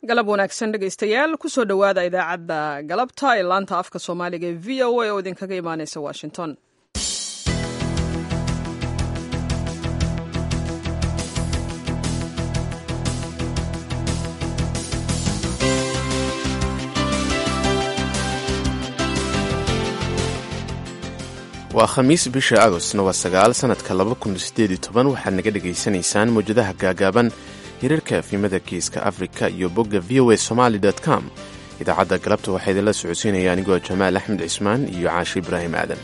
galab wanaagsan dhegaystayaal kusoo dhowaada idaacadda galabta ee laanta afka soomaaliga ee v o a oo idinkaga imaaneysa washington waa khamiis bisha agostna waa sagaal sannadka laba kun sideed iyo toban waxaad naga dhegaysanaysaan mawjadaha gaagaaban hirarka afimada geeska afrika iyo bogga v o a somaali com idaacadda galabta waxaa idinla socodsiinaya anigoo jamaal axmed cismaan iyo caashi ibraahim aadan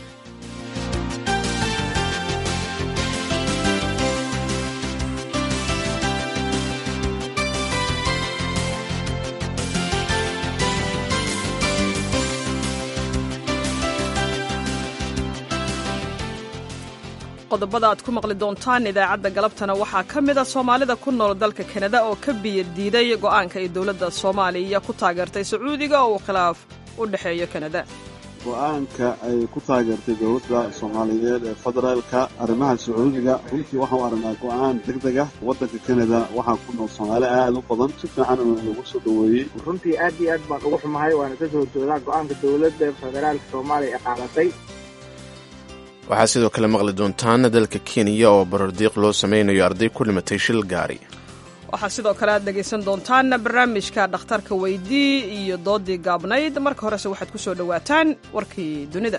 qodobada aad ku maqli doontaan idaacadda galabtana waxaa ka mid a soomaalida ku nool dalka kanada oo ka biyo diiday go'aanka ay dowladda soomaaliya ku taageertay sacuudiga oo uu khilaaf u dhexeeyo kanada go-aanka ay ku taageertay dowladda soomaaliyeed ee federaalka arrimaha sacuudiga runtii waxau aragnaa go-aan deg deg ah waddanka kanada waxaa ku nool soomaali aad u badan si fiican lagu soo dhoweeyey runtii aad iyo aad baan ugu xumahay waana ka soo jeedaa go-aanka dowladda federaalka soomaaliya ee qaadatay waxaad sidoo kale maqli doontaan dalka kenya oo barordiiq loo samaynayo arday ku dhimatay shil gaari waxaa sidoo kale aad dhegaysan doontaan barnaamijka dhakhtarka weydii iyo doodii gaabnayd marka horese waxaad ku soo dhowaataan warkii dunida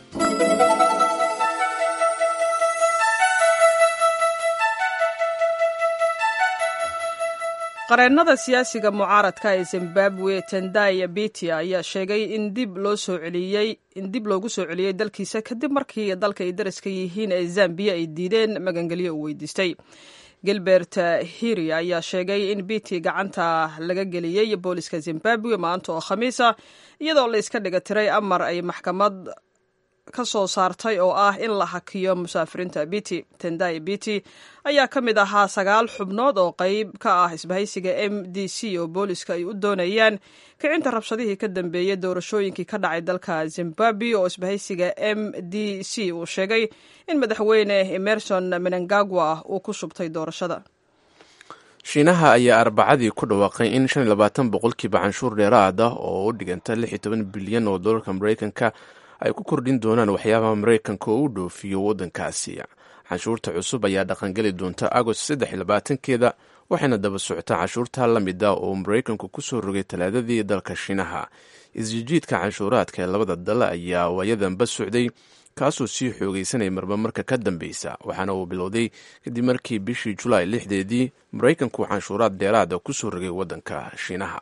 qareennada siyaasiga mucaaradka ee zimbabwe tendai bitia ayaa sheegay in dib loo soo celiyey in dib loogu soo celiyey dalkiisa kadib markii dalka ay daraska yihiin ee zambiya ay diideen magangelyo uu weydiistay gilbert hiri ayaa sheegay in biti gacanta laga geliyey booliska zimbabwe maanta oo khamiisa iyadoo la iska dhiga tiray amar ay maxkamad ka soo saartay oo ah in la hakiyo musaafiriinta biti tendai biti ayaa ka mid ahaa sagaal xubnood oo qayb ka ah isbahaysiga m d c oo booliska ay u doonayaan kicinta rabshadihii ka dambeeyey doorashooyinkii ka dhacay dalka zimbabwe oo isbahaysiga m d c uu sheegay in madaxweyne emerson menangagwa uu ku shubtay doorashada shiinaha ayaa arbacadii ku dhawaaqay in shan iyo labaatan boqolkiiba canshuur dheeraad ah oo u dhiganta lix iyo toban bilyan oo dollarka maraykanka ay ku kordhin doonaan waxyaabaha maraykanka oo u dhoofiyo waddankaasi canshuurta cusub ayaa dhaqangeli doonta agost saddex iyo labaatankeeda waxayna daba socotaa canshuurta la mid ah oo maraykanku ku soo rogay talaadadii dalka shiinaha isjijiidka canshuuraadka ee labada dal ayaa waayadanba socday kaasoo sii xoogaysanaya marba marka ka dambeysa waxaana uu bilowday kadib markii bishii julaay lixdeedii maraykanku canshuuraad dheeraada ku soo rogay waddanka shiinaha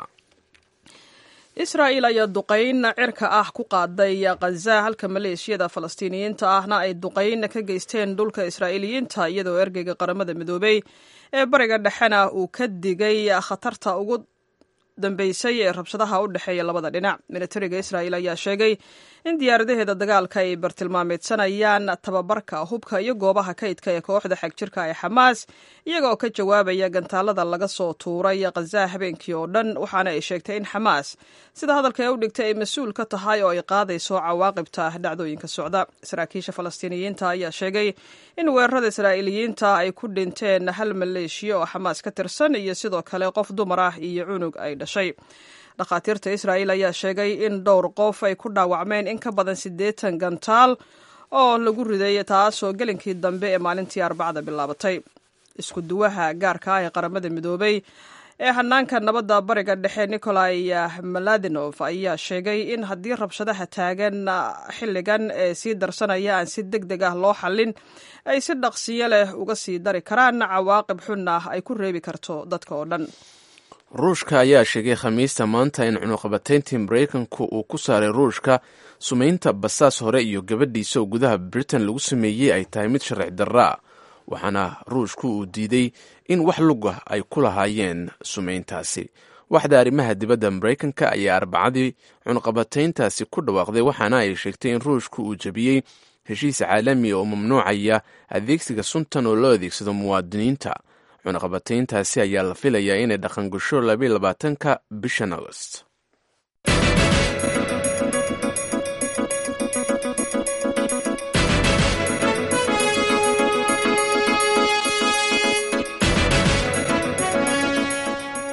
israa'il ayaa duqayn cirka ah ku qaaday khaza halka maleeshiyada falastiiniyiinta ahna ay duqayn ka geysteen dhulka israa'iiliyiinta iyadoo ergeyga qaramada midoobey ee bariga dhexena uu ka digay khatarta ugu dambeysay ee rabshadaha u dhexeeya labada dhinac militariga israa'il ayaa sheegay in diyaaradaheeda dagaalka ay bartilmaameedsanayaan tababarka hubka iyo goobaha kaydka ee kooxda xagjirka ee xamaas iyagaoo ka jawaabaya gantaalada laga soo tuuray khaza habeenkii oo dhan waxaana ay sheegtay in xamaas sida hadalka ee u dhigtay ay mas-uul ka tahay oo ay qaadayso cawaaqibta dhacdooyinka socda saraakiisha falastiiniyiinta ayaa sheegay in weerarada israa'iiliyiinta ay ku dhinteen hal maleeshiya oo xamaas ka tirsan iyo sidoo kale qof dumar ah iyo cunug ay dhashay dhakhaatiirta israa'iil ayaa sheegay in dhowr qof ay ku dhaawacmeen in ka badan siddeetan gantaal oo lagu riday taasoo gelinkii dambe ee maalintii arbacada bilaabatay isku duwaha gaarka ah ee qaramada midoobey ee hanaanka nabadda bariga dhexe nikolai maladinof ayaa sheegay in haddii rabshadaha taagan xilligan ee sii darsanaya aan si deg deg ah loo xallin ay si dhaqsiyo leh uga sii dari karaan cawaaqib xunna ay ku reebi karto dadka oo dhan ruushka ayaa sheegay khamiista maanta in cunuqabatayntii maraykanku uu ku saaray ruushka sumaynta basaas hore iyo gabadhiisa oo gudaha britain lagu sameeyey ay tahay mid sharci darra ah waxaana ruushku uu diiday in wax lugah ay ku lahaayeen sumayntaasi waxda arrimaha dibadda maraykanka ayaa arbacadii cunuqabatayntaasi ku dhawaaqday waxaana ay sheegtay in ruushku uu jebiyey heshiis caalami oo mamnuucaya adeegsiga suntan oo loo adeegsado muwaadiniinta cunaqabatayntaasi ayaa la filayaa inay dhaqangasho labaiy labaatanka bishan agost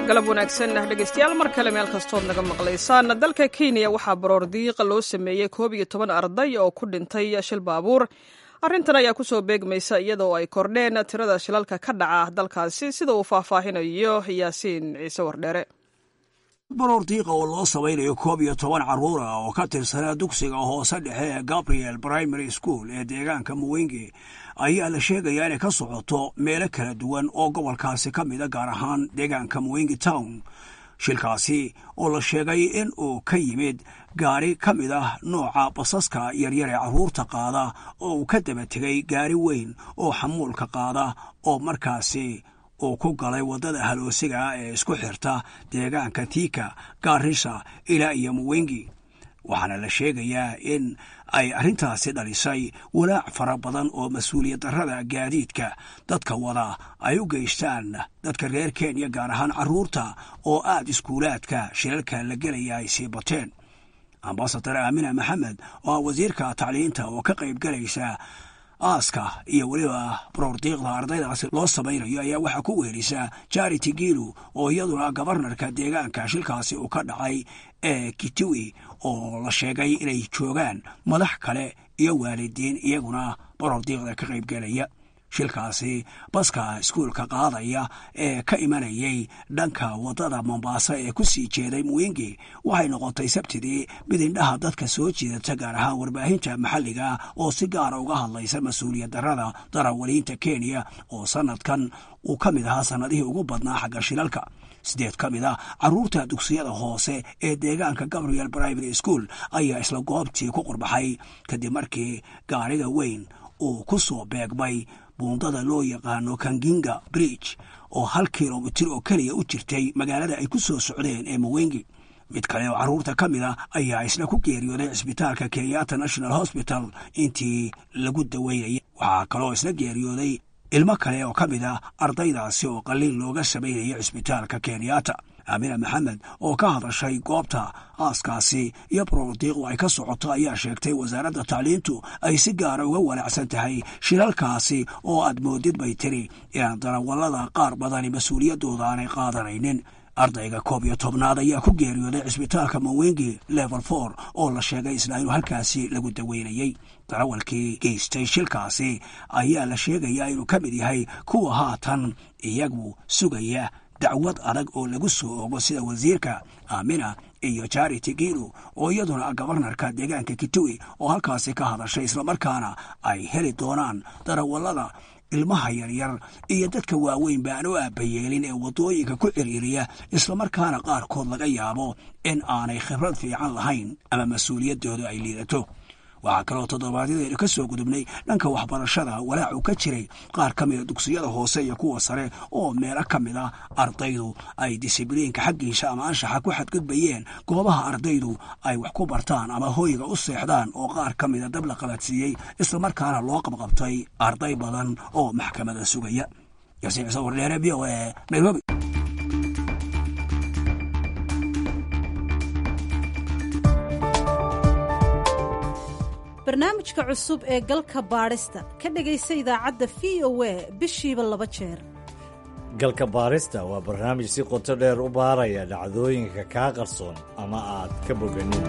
galab wanaagsan dhegeystayaal mar kale meel kastood naga maqlaysaan dalka kenya waxaa baroor diiqa loo sameeyey koob iyo toban arday oo ku dhintay shil baabuur arrintan ayaa kusoo beegmaysa iyadoo ay kordheen tirada shilalka ka dhaca dalkaasi sida uu faahfaahinayo yaasiin ciise wardheere baroor diiqa oo loo samaynayo koob iyo toban carruur ah oo ka tirsanaa dugsiga hoose dhexe ee gabriel primary school ee deegaanka muwenge ayaa la sheegayaa inay ka socoto meelo kala duwan oo gobolkaasi ka mida gaar ahaan deegaanka muwenge town shilkaasi oo la sheegay in uu ka yimid gaari ka mid ah nooca basaska yaryar ee carruurta qaada oo uu ka daba tegay gaari weyn oo xamuulka qaada oo markaasi uu ku galay waddada haloosiga ah ee isku xirta deegaanka tiika gaarisa ilaa iyo muwengi waxaana la sheegayaa in ay arrintaasi dhalisay walaac fara badan oo mas-uuliyad darrada gaadiidka dadka wada ay u geystaan dadka reer kenya gaar ahaan carruurta oo aad iskuulaadka shilalka la gelaya ay sii bateen ambasadar aamina maxamed oo ah wasiirka tacliinta oo ka qayb galaysa aaska iyo weliba baroordiiqda ardaydaasi loo samaynayo ayaa waxaa ku weelisa charity gilu oo iyaduna gabarnarka deegaanka shilkaasi uu ka dhacay ee kitiwi oo la sheegay inay joogaan madax kale iyo waalidiin iyaguna baroordiiqda ka qayb gelaya shilkaasi baska iskuulka qaadaya ee ka imanayay dhanka waddada mombaaso ee ku sii jeeday muwingi waxay noqotay sabtidii mid indhaha dadka soo jiidata gaar ahaan warbaahinta maxalliga oo si gaara uga hadlaysa mas-uuliyad darrada darawaliinta kenya oo sanadkan uu ka mid ahaa sannadihii ugu badnaa xagga shilalka sideed ka mid a carruurta dugsiyada hoose ee deegaanka gabriel primary school ayaa isla goobtii ku qurbaxay kadib markii gaariga weyn uu ku soo beegmay buundada loo yaqaano kanginga bridge oo hal kilomitir oo keliya u jirtay magaalada ay ku soo socdeen ee muwengi mid kale oo carruurta ka mid a ayaa isna ku geeriyooday cisbitaalka kenyatta national hosbital intii lagu daweynayay waxaa kaloo isna geeriyooday ilmo kale oo ka mid ah ardaydaasi oo qalliin looga samaynaya cisbitaalka kenyatta aamina maxamed oo ka hadashay goobta aaskaasi iyo baroordiiqu ay ka socoto ayaa sheegtay wasaaradda tacliintu ay si gaara uga walaacsan tahay shilalkaasi oo aad moodid bay tiri inaan darawallada qaar badani mas-uuliyaddooda aanay qaadanaynin ardayga koob iyo tobnaad ayaa ku geeriyooday cisbitaalka mawengi level for oo la sheegay isla inuu halkaasi lagu daweynayey darawalkii geystay shilkaasi ayaa la sheegayaa inuu ka mid yahay kuwa haatan iyagu sugaya dacwad adag oo lagu soo ogo sida wasiirka aamina iyo charity gilu oo iyaduna gabarnarka deegaanka kituwi oo halkaasi ka hadashay islamarkaana ay heli doonaan darawallada ilmaha yaryar iyo dadka waaweyn baan u aabayeelin ee waddooyinka ku ciriiriya islamarkaana qaarkood laga yaabo in aanay khibrad fiican lahayn ama mas-uuliyaddooda ay liidato waxaa kaloo toddobaadyadaynu ka soo gudubnay dhanka waxbarashada walaac uu ka jiray qaar ka mida dugsiyada hoose iyo kuwa sare oo meelo ka mid ah ardaydu ay disibliinka xaggiisa ama anshaxa ku xadgudbayeen goobaha ardaydu ay wax ku bartaan ama hoyga u seexdaan oo qaar ka mida dab la qabadsiiyey islamarkaana loo qabqabtay arday badan oo maxkamada sugaya yaasiin ciise wardheere v o e nairobi barnaamijka cusub ee galka baadhista ka dhegaysa idaacadda v o a bishiiba laba jeer galka baadhista waa barnaamij si qoto dheer u baaraya dhacdooyinka kaa qarsoon ama aad ka boganin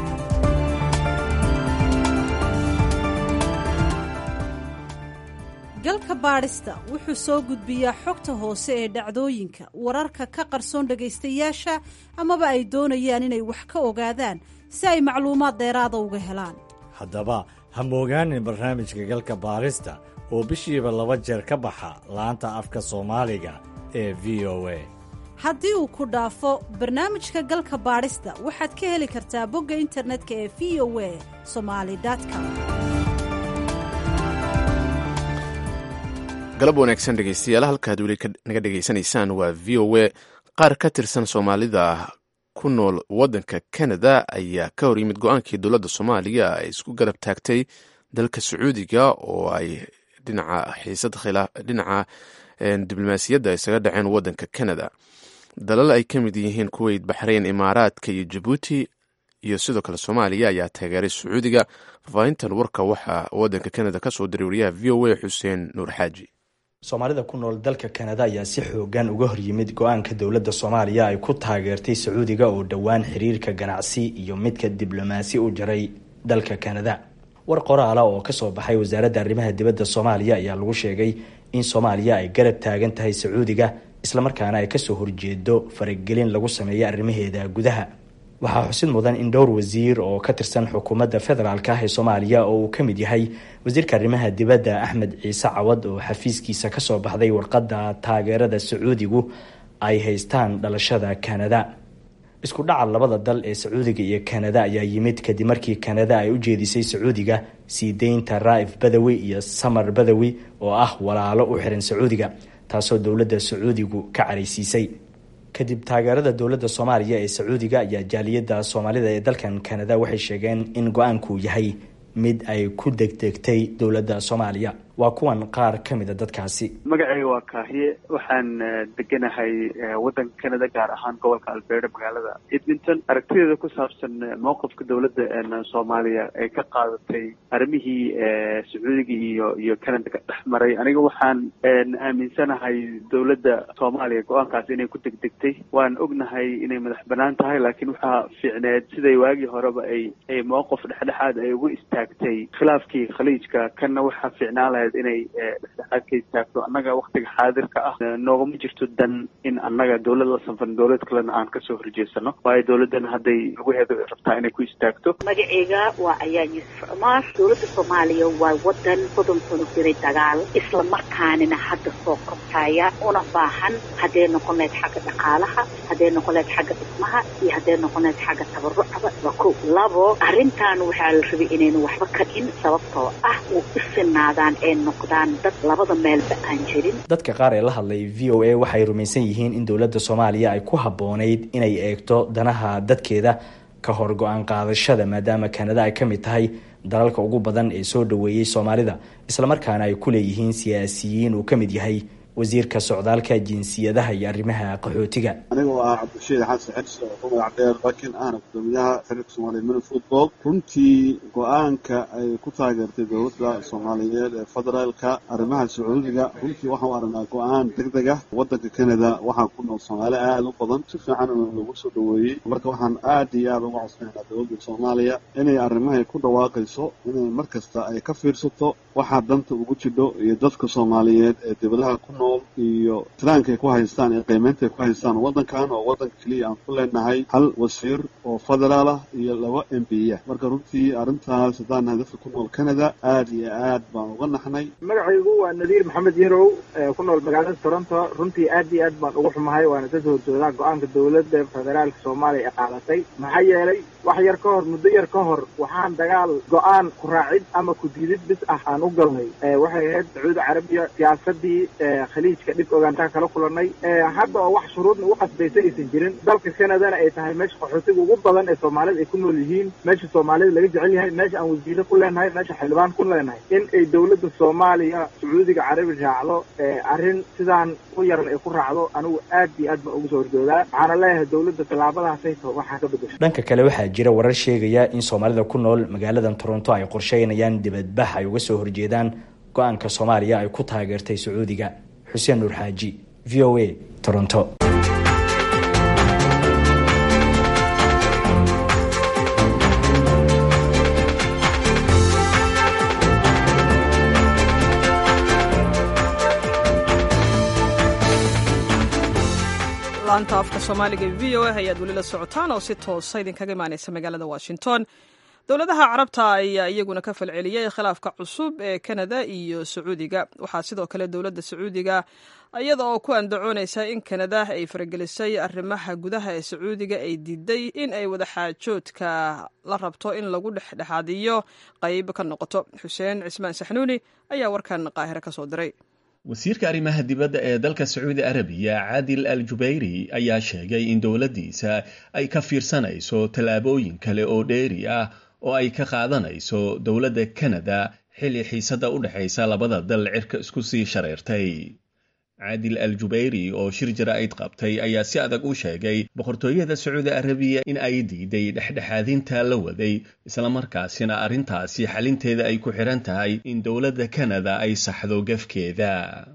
galka baadhista wuxuu soo gudbiyaa xogta hoose ee dhacdooyinka wararka ka qarsoon dhegaystayaasha amaba ay doonayaan inay wax ka ogaadaan si ay macluumaad dheeraada uga helaan haddaba ha moogaanin barnaamijka galka baadhista oo bishiiba laba jeer ka baxa laanta afka soomaaliga ee v o a haddii uu ku dhaafo barnaamijka galka baadhista waxaad ka heli kartaa bogga internetka ee v o a somali com galab wanaagsan dhegeystayaal halkaad weli naga dhegaysanaysaan waa v o a qaar ka tirsan soomaalida ku nool waddanka canada ayaa ka hor yimid go-aankii dowladda soomaaliya ay isku garab taagtay dalka sacuudiga oo ay dhinaca xiisad dhinaca diblomaasiyadda isaga dhaceen waddanka canada dalal ay ka mid yihiin kuweyt baxrayn imaaraadka iyo jabuuti iyo sidoo kale soomaaliya ayaa taageeray sacuudiga faafaahintan warka waxaa waddanka canada ka soo diray wariyaha v o a xuseen nuur xaaji soomaalida ku nool dalka kanada ayaa si xoogan uga horyimid go-aanka dowladda soomaaliya ay ku taageertay sacuudiga oo dhowaan xiriirka ganacsi iyo midka diblomaasi u jaray dalka kanada war qoraala oo kasoo baxay wasaaradda arrimaha dibadda soomaaliya ayaa lagu sheegay in soomaaliya ay garab taagan tahay sacuudiga islamarkaana ay kasoo horjeedo faragelin lagu sameeyo arrimaheeda gudaha waxaa xusid mudan in dhowr wasiir oo ka tirsan xukuumadda federaalk ah ee soomaaliya oo uu ka mid yahay wasiirka arrimaha dibadda axmed ciise cawad oo xafiiskiisa kasoo baxday warqadda taageerada sacuudigu ay haystaan dhalashada kanada isku dhaca labada dal ee sacuudiga iyo kanada ayaa yimid kadib markii kanada ay u jeedisay sacuudiga sii deynta raa'if badawi iyo samar badawi oo ah walaalo u xiran sacuudiga taasoo dowladda sacuudigu ka caraysiisay kadib taageerada dowladda soomaaliya ee sacuudiga ayaa jaaliyadda soomaalida ee dalkan kanada waxay sheegeen in go-aanku yahay mid ay ku degdegtay dowladda soomaaliya waa kuwan qaar ka mida dadkaasi magacayga waa kaahiye waxaan deganahay waddanka canada gaar ahaan gobolka alberta magaalada edmonton aragtideeda ku saabsan mowqifka dowladda soomaaliya ay ka qaadatay arrimihii sacuudiga iyo iyo canada ka dhex maray aniga waxaan aaminsanahay dowladda soomaaliya go-aankaas inay ku degdegtay waan ognahay inay madax banaan tahay laakiin waxaa fiicneed siday waagii horeba ay ay mowqif dhexdhexaad ay ugu istaagtay khilaafkii khaliijka kanna waxaa fiicnaan lahayd inay dhexdhexaad ka istaagto annaga waktiga xaadirka ah noogama jirto dan in annaga dowlad la sanfan dowlad kalena aan kasoo horjeesano waayo dowladdan hadday lugaheeda rabtaa inay ku istaagto magaceyga waa ayaa yuusuf cumaar dowladda soomaaliya waa wadan soddon sano jiray dagaal isla markaanina hadda soo kortaya una baahan hadday noqon lahayd xagga dhaqaalaha hadday noqon lahayd xagga dhismaha iyo hadday noqon lahayd xagga tabarucaba waa ko labo arrintan waxaa la rabay inaynu waxba ka in sababtoo ah u isinaadaan ee noqdaan dad labada meelba aan jirin dadka qaar ee la hadlay v o a waxay rumaysan yihiin in dowladda soomaaliya ay ku habboonayd inay eegto danaha dadkeeda ka hor go-aan qaadashada maadaama kanada ay ka mid tahay dalalka ugu badan ee soo dhoweeyey soomaalida islamarkaana ay ku leeyihiin siyaasiyiin uu ka mid yahay wasiirka socdaalka jinsiyadaha iyo arrimaha qaxootiga anigoo ah cabdishiid xasan xirsi oo ku magac dheer bakin ahna gudoomiyaha xiriirka soomaaliya mini football runtii go-aanka ay ku taageertay dowladda soomaaliyeed ee federaalka arrimaha sacuudiga runtii waxaan u aragnaa go-aan deg deg ah waddanka canada waxaa ku nool soomaali aada u badan si fiican lagu soo dhoweeyey marka waxaan aad iyo aada uga codsanaynaa dowladda soomaaliya inay arrimahay ku dhawaaqayso inay mar kasta ay ka fiirsato waxaa danta ugu jidho iyo dadka soomaaliyeed ee dibadaha ku nool iyo tiraankaay ku haystaan iyo qiimeyntaay ku haystaan waddankan oo waddanka keliya aan ku leenahay hal wasiir oo federaal ah iyo laba m b a marka runtii arrintaas haddaan nahay dadka ku nool canada aada iyo aad baan uga naxnay magacaygu waa nadiir maxamed yarow ku nool magaalada toronto runtii aad iyo aad baan ugu xumahay waana ka soo horjoodaa go-aanka dowladda federaalka soomaaliya ee qaadatay maxaa yeelay wax yar ka hor muddo yar ka hor waxaan dagaal go-aan ku raacid ama ku diidid bis ah aan u galnay waxay ahayd sacuudi carabiya siyaasadii khaliijka dhib ogaantaan kala kulanay hadda oo wax shuruudna u qasbaysa aysan jirin dalka canadana ay tahay meesha qaxootiga ugu badan ee soomaalida ay ku nool yihiin meesha soomaalida laga jecel yahay meesha aan wasiire ku leenahay meesha xildhibaan ku leenahay in ay dowladda soomaaliya sacuudiga carabi raacdo arrin sidaan u yaran ay ku raacdo anigu aad iyo aad baan ugu soo horjoodaa waxaana leeyahay dowladda tallaabadaasayto waxaa ka bedesho dhanka kale waxaa jira warar sheegaya in soomaalida ku nool magaaladan toronto ay qorsheynayaan dibadbax ay uga soo horjeedaan go-aanka soomaaliya ay ku taageertay sacuudiga xuseen nuur xaaji v o a toronto laanta afka soomaaliga v o a ayaad weli la socotaan oo si toosa idinkaga imaaneysa magaalada washington dowladaha carabta ayaa iyaguna ka falceliyey khilaafka cusub ee kanada iyo sacuudiga waxaa sidoo kale dowladda sacuudiga iyada oo ku andacoonaysa in kanada ay faragelisay arrimaha gudaha ee sacuudiga ay diiday in ay wadaxaajoodka la rabto in lagu dhexdhexaadiyo qayb ka noqoto xuseen cismaan saxnuuni ayaa warkan qaahire ka soo diray wasiirka arrimaha dibadda ee dalka sacuudi arabiya caadil al jubayri ayaa sheegay in dowladdiisa ay ka fiirsanayso tallaabooyin kale oo dheeri ah oo ay ka qaadanayso dowladda kanada xilli xiisadda u dhexaysa labada dal cirka isku sii shareertay caadil al jubayri oo shir jaraa'id qabtay ayaa si adag u sheegay boqortooyada sacuudi arabiya in ay diiday dhexdhexaadinta la waday islamarkaasina arrintaasi xalinteeda ay ku xidhan tahay in dowladda kanada ay saxdo gafkeeda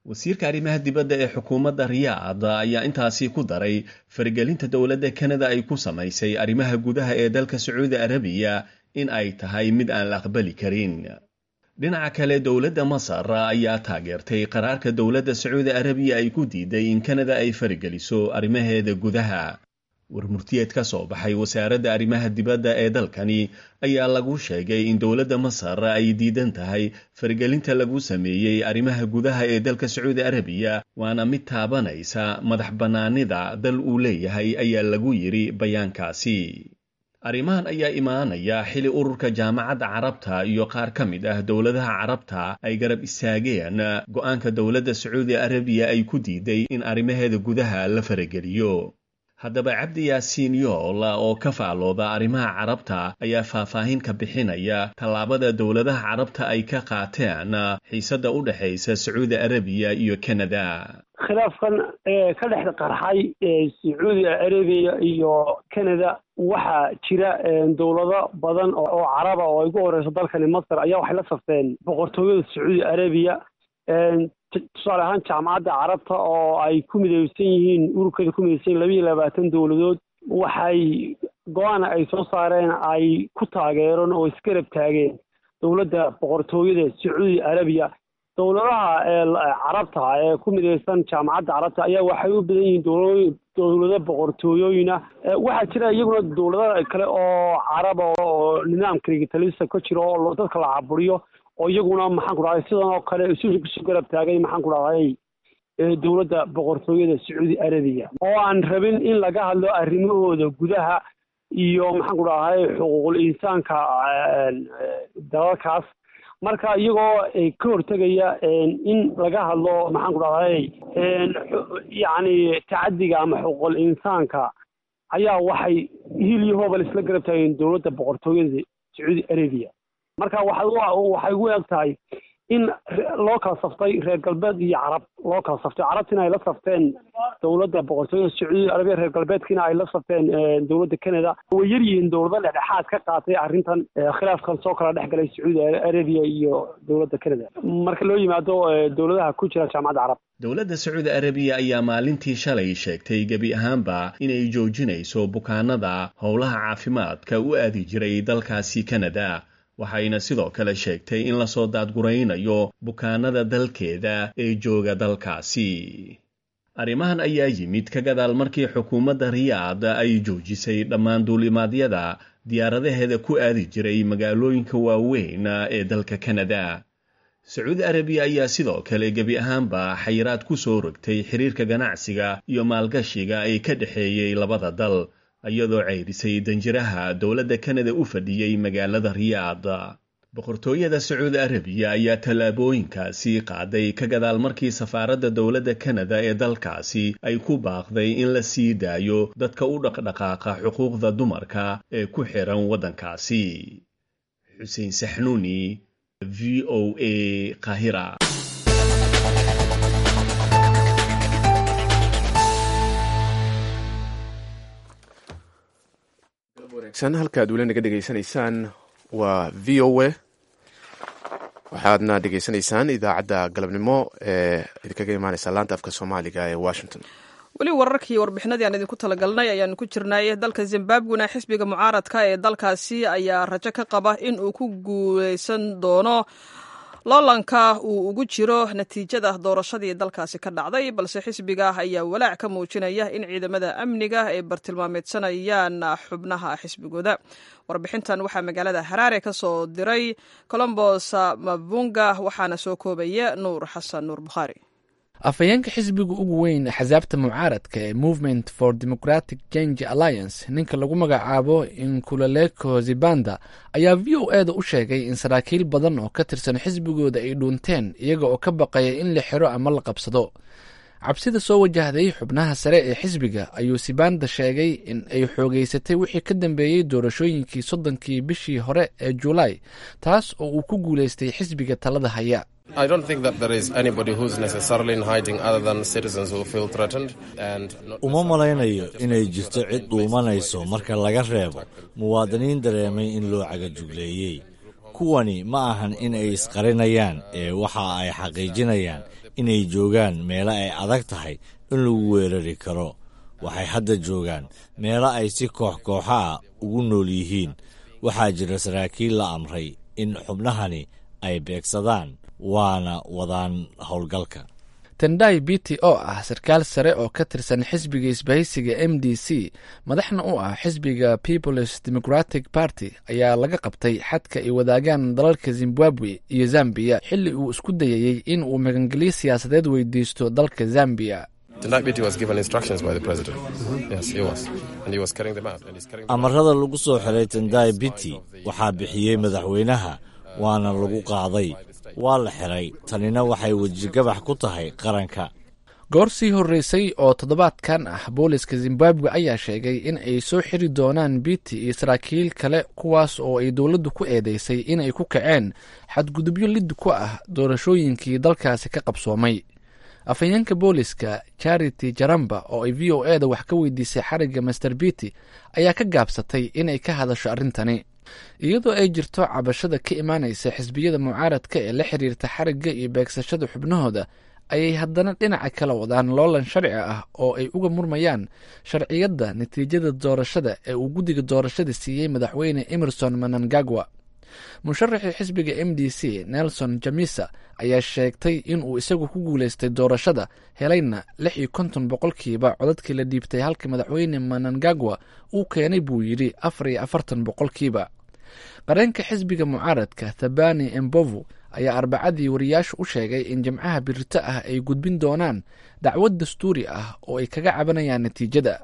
wasiirka arrimaha dibadda ee xukuumadda riyaad ayaa intaasi ku daray faragelinta dowladda kanada ay ku samaysay arrimaha gudaha ee dalka sacuudi arabiya in ay tahay mid aan la aqbali karin dhinaca kale dowladda masar ayaa taageertay qaraarka dowladda sacuudi arabiya ay ku diiday in kanada ay farageliso arrimaheeda gudaha warmurtiyeed ka soo baxay wasaaradda arrimaha dibadda ee dalkani ayaa lagu sheegay in dowladda masar ay diidan tahay fargelinta lagu sameeyey arrimaha gudaha ee dalka sacuudi arabiya waana mid taabanaysa madax bannaanida dal uu leeyahay ayaa lagu yidhi bayaankaasi arrimahan ayaa imaanaya xili ururka jaamacadda carabta iyo qaar ka mid ah dowladaha carabta ay garab istaageen go'aanka dowladda sacuudi arabiya ay ku diiday in arrimaheeda gudaha la farageliyo haddaba cabdi yaasiin yool oo ka faalooda arrimaha carabta ayaa faahfaahin ka bixinaya tallaabada dowladaha carabta ay ka qaateen xiisadda u dhexaysa sacuudi arabiya iyo kanada khilaafkan ee ka dhex qarxay sacuudi arabiya iyo canada waxaa jira dowlado badan oo caraba oo ay ugu horeyso dalkani masar ayaa waxay la safteen boqortooyada sacuudi arabiya tusaale ahaan jaamacadda carabta oo ay ku midaysan yihiin ururkeeda ku midaysan yihin laba iyo labaatan dowladood waxay go-aan ay soo saareen ay ku taageereen oo isgarab taageen dowladda boqortooyada sacuudi arabiya dowladaha carabta ee ku midaysan jaamacadda carabta ayaa waxay u badan yihiin dowla dowlado boqortooyooyina waxaa jira iyaguna dowlado kale oo caraba oo nidaamka rigitalisa ka jiro oo dadka la caburiyo oo iyaguna maxaan ku dhahday sidan oo kale isu isu garab taagay maxaan ku dhahday dowladda boqortooyada sacuudi arabiya oo aan rabin in laga hadlo arrimahooda gudaha iyo maxaan ku dhahday xuquuqul insaanka dalalkaas marka iyagoo ka hortegaya in laga hadlo maxaan ku dhahday yacni tacadiga ama xuquuqul insaanka ayaa waxay hil iyo hoobal isla garab taageen dowladda boqortooyada sacuudi arabiya marka waxay waxay ugu eg tahay in loo kala saftay reer galbeed iyo carab loo kala saftay carabtina ay la safteen dowladda boqortooyada sacuudi arabiya reer galbeedkiina ay la safteen dowladda canada way yar yihiin dowlado dhexdhexaad ka qaatay arrintan khilaafkan soo kala dhex galay sacuudi arabiya iyo dowladda canada marka loo yimaado dowladaha ku jira jaamacadda carab dowladda sacuudi arabiya ayaa maalintii shalay sheegtay gebi ahaanba inay joojinayso bukaanada howlaha caafimaadka u aadi jiray dalkaasi canada waxayna sidoo kale sheegtay in lasoo daadguraynayo bukaanada dalkeeda ee jooga dalkaasi arrimahan ayaa yimid ka gadaal markii xukuumadda riyaad ay joojisay dhammaan duulimaadyada diyaaradaheeda ku aadi jiray magaalooyinka waaweyn ee dalka kanada sacuudi arabiya ayaa sidoo kale gebi ahaanba xayiraad ku soo rogtay xiriirka ganacsiga iyo maalgashiga ee ka dhexeeyey labada dal iyadoo ceyrisay danjiraha dowladda kanada u fadhiyey magaalada riyaad boqortooyada sacuudi arabiya ayaa tallaabooyinkaasi qaaday ka gadaal markii safaaradda dowladda kanada ee dalkaasi ay ku baaqday in la sii daayo dadka u dhaqdhaqaaqa xuquuqda dumarka ee ku xiran waddankaasi xuseen saxnuuni v o a qahira halka ad weli naga dhegaysanaysaan waa v o a waxaadna dhegaysanaysaan idaacadda galabnimo ee idinkaga imaaneysa laanta afka soomaaliga ee washington weli wararkii warbixinadii aan idinku talagalnay ayaanu ku jirnay dalka zimbabwena xisbiga mucaaradka ee dalkaasi ayaa rajo ka qaba in uu ku guuleysan doono loolanka uu ugu jiro natiijada doorashadii dalkaasi ka dhacday balse xisbiga ayaa walaac ka muujinaya in ciidamada amniga ay bartilmaameedsanayaan xubnaha xisbigooda warbixintan waxaa magaalada haraare ka soo diray colombos mabunga waxaana soo koobaya nuur xasan nuur bukhaari afhayeenka xisbiga ugu weyn axsaabta mucaaradka ee movement for democratic change alliance ninka lagu magacaabo inkulaleko zibanda ayaa v o e da u sheegay in saraakiil badan oo ka tirsan xisbigooda ay dhuunteen iyaga oo ka baqaya in la xiro ama la qabsado cabsida soo wajahday xubnaha sare ee xisbiga ayuu sibanda sheegay in ay xoogeysatay wixii ka dambeeyey doorashooyinkii soddonkii bishii hore ee julaay taas oo uu ku guuleystay xisbiga talada haya uma malaynayo inay jirto cid dhuumanayso marka laga reebo muwaadiniin dareemay in loo cagajugleeyey kuwani ma ahan in ay isqarinayaan ee waxa ay xaqiijinayaan inay joogaan meelo ay adag tahay in lagu weerari karo waxay hadda joogaan meelo ay si koox kooxa ah ugu nool yihiin waxaa jira saraakiil la amray in xubnahani ay beegsadaan waana wadaan howlgalka tendai biti oo ah sarkaal sare oo ka tirsan xisbiga isbahaysiga m d c madaxna u ah xisbiga peoples democratic party ayaa laga qabtay xadka ay wadaagaan dalalka zimbabwe iyo zambiya xilli uu isku dayayey in uu magangelyo siyaasadeed weydiisto dalka zambiya amarada lagu soo xiray tendai biti waxaa bixiyey madaxweynaha waana lagu qaaday waa la xiray tanina waxay wejigabax ku tahay qaranka goor sii horreysay oo toddobaadkan ah booliska zimbabwe ayaa sheegay in ay soo xiri doonaan biti iyo saraakiil kale kuwaas oo ay dowladdu ku eedeysay inay ku kaceen xadgudubyo lid ku ah doorashooyinkii dalkaasi ka qabsoomay afhayeenka booliska charity jaramba oo ay v o e da wax ka weydiisay xarigga master biti ayaa ka gaabsatay inay ka hadasho arrintani iyadoo ay jirto cabashada ka imaanaysa xisbiyada mucaaradka ee la xiriirta xarigga iyo beegsashada xubnahooda ayay haddana dhinaca kala wadaan loolan sharci ah oo ay uga murmayaan sharciyadda natiijada doorashada ee uu guddiga doorashada siiyey madaxweyne emerson manangagwa musharaxii xisbiga m d c nelson jamisa ayaa sheegtay inuu isagu ku guuleystay doorashada helayna lix iyo konton boqolkiiba codadkii la dhiibtay halka madaxweyne manangagwa uu keenay buu yidhi afar iyo afartan boqolkiiba qareenka xisbiga mucaaradka thabani embovu ayaa arbacadii wariyaashu u sheegay in jimcaha birito ah ay gudbin doonaan dacwad dastuuri ah oo ay kaga cabanayaan natiijada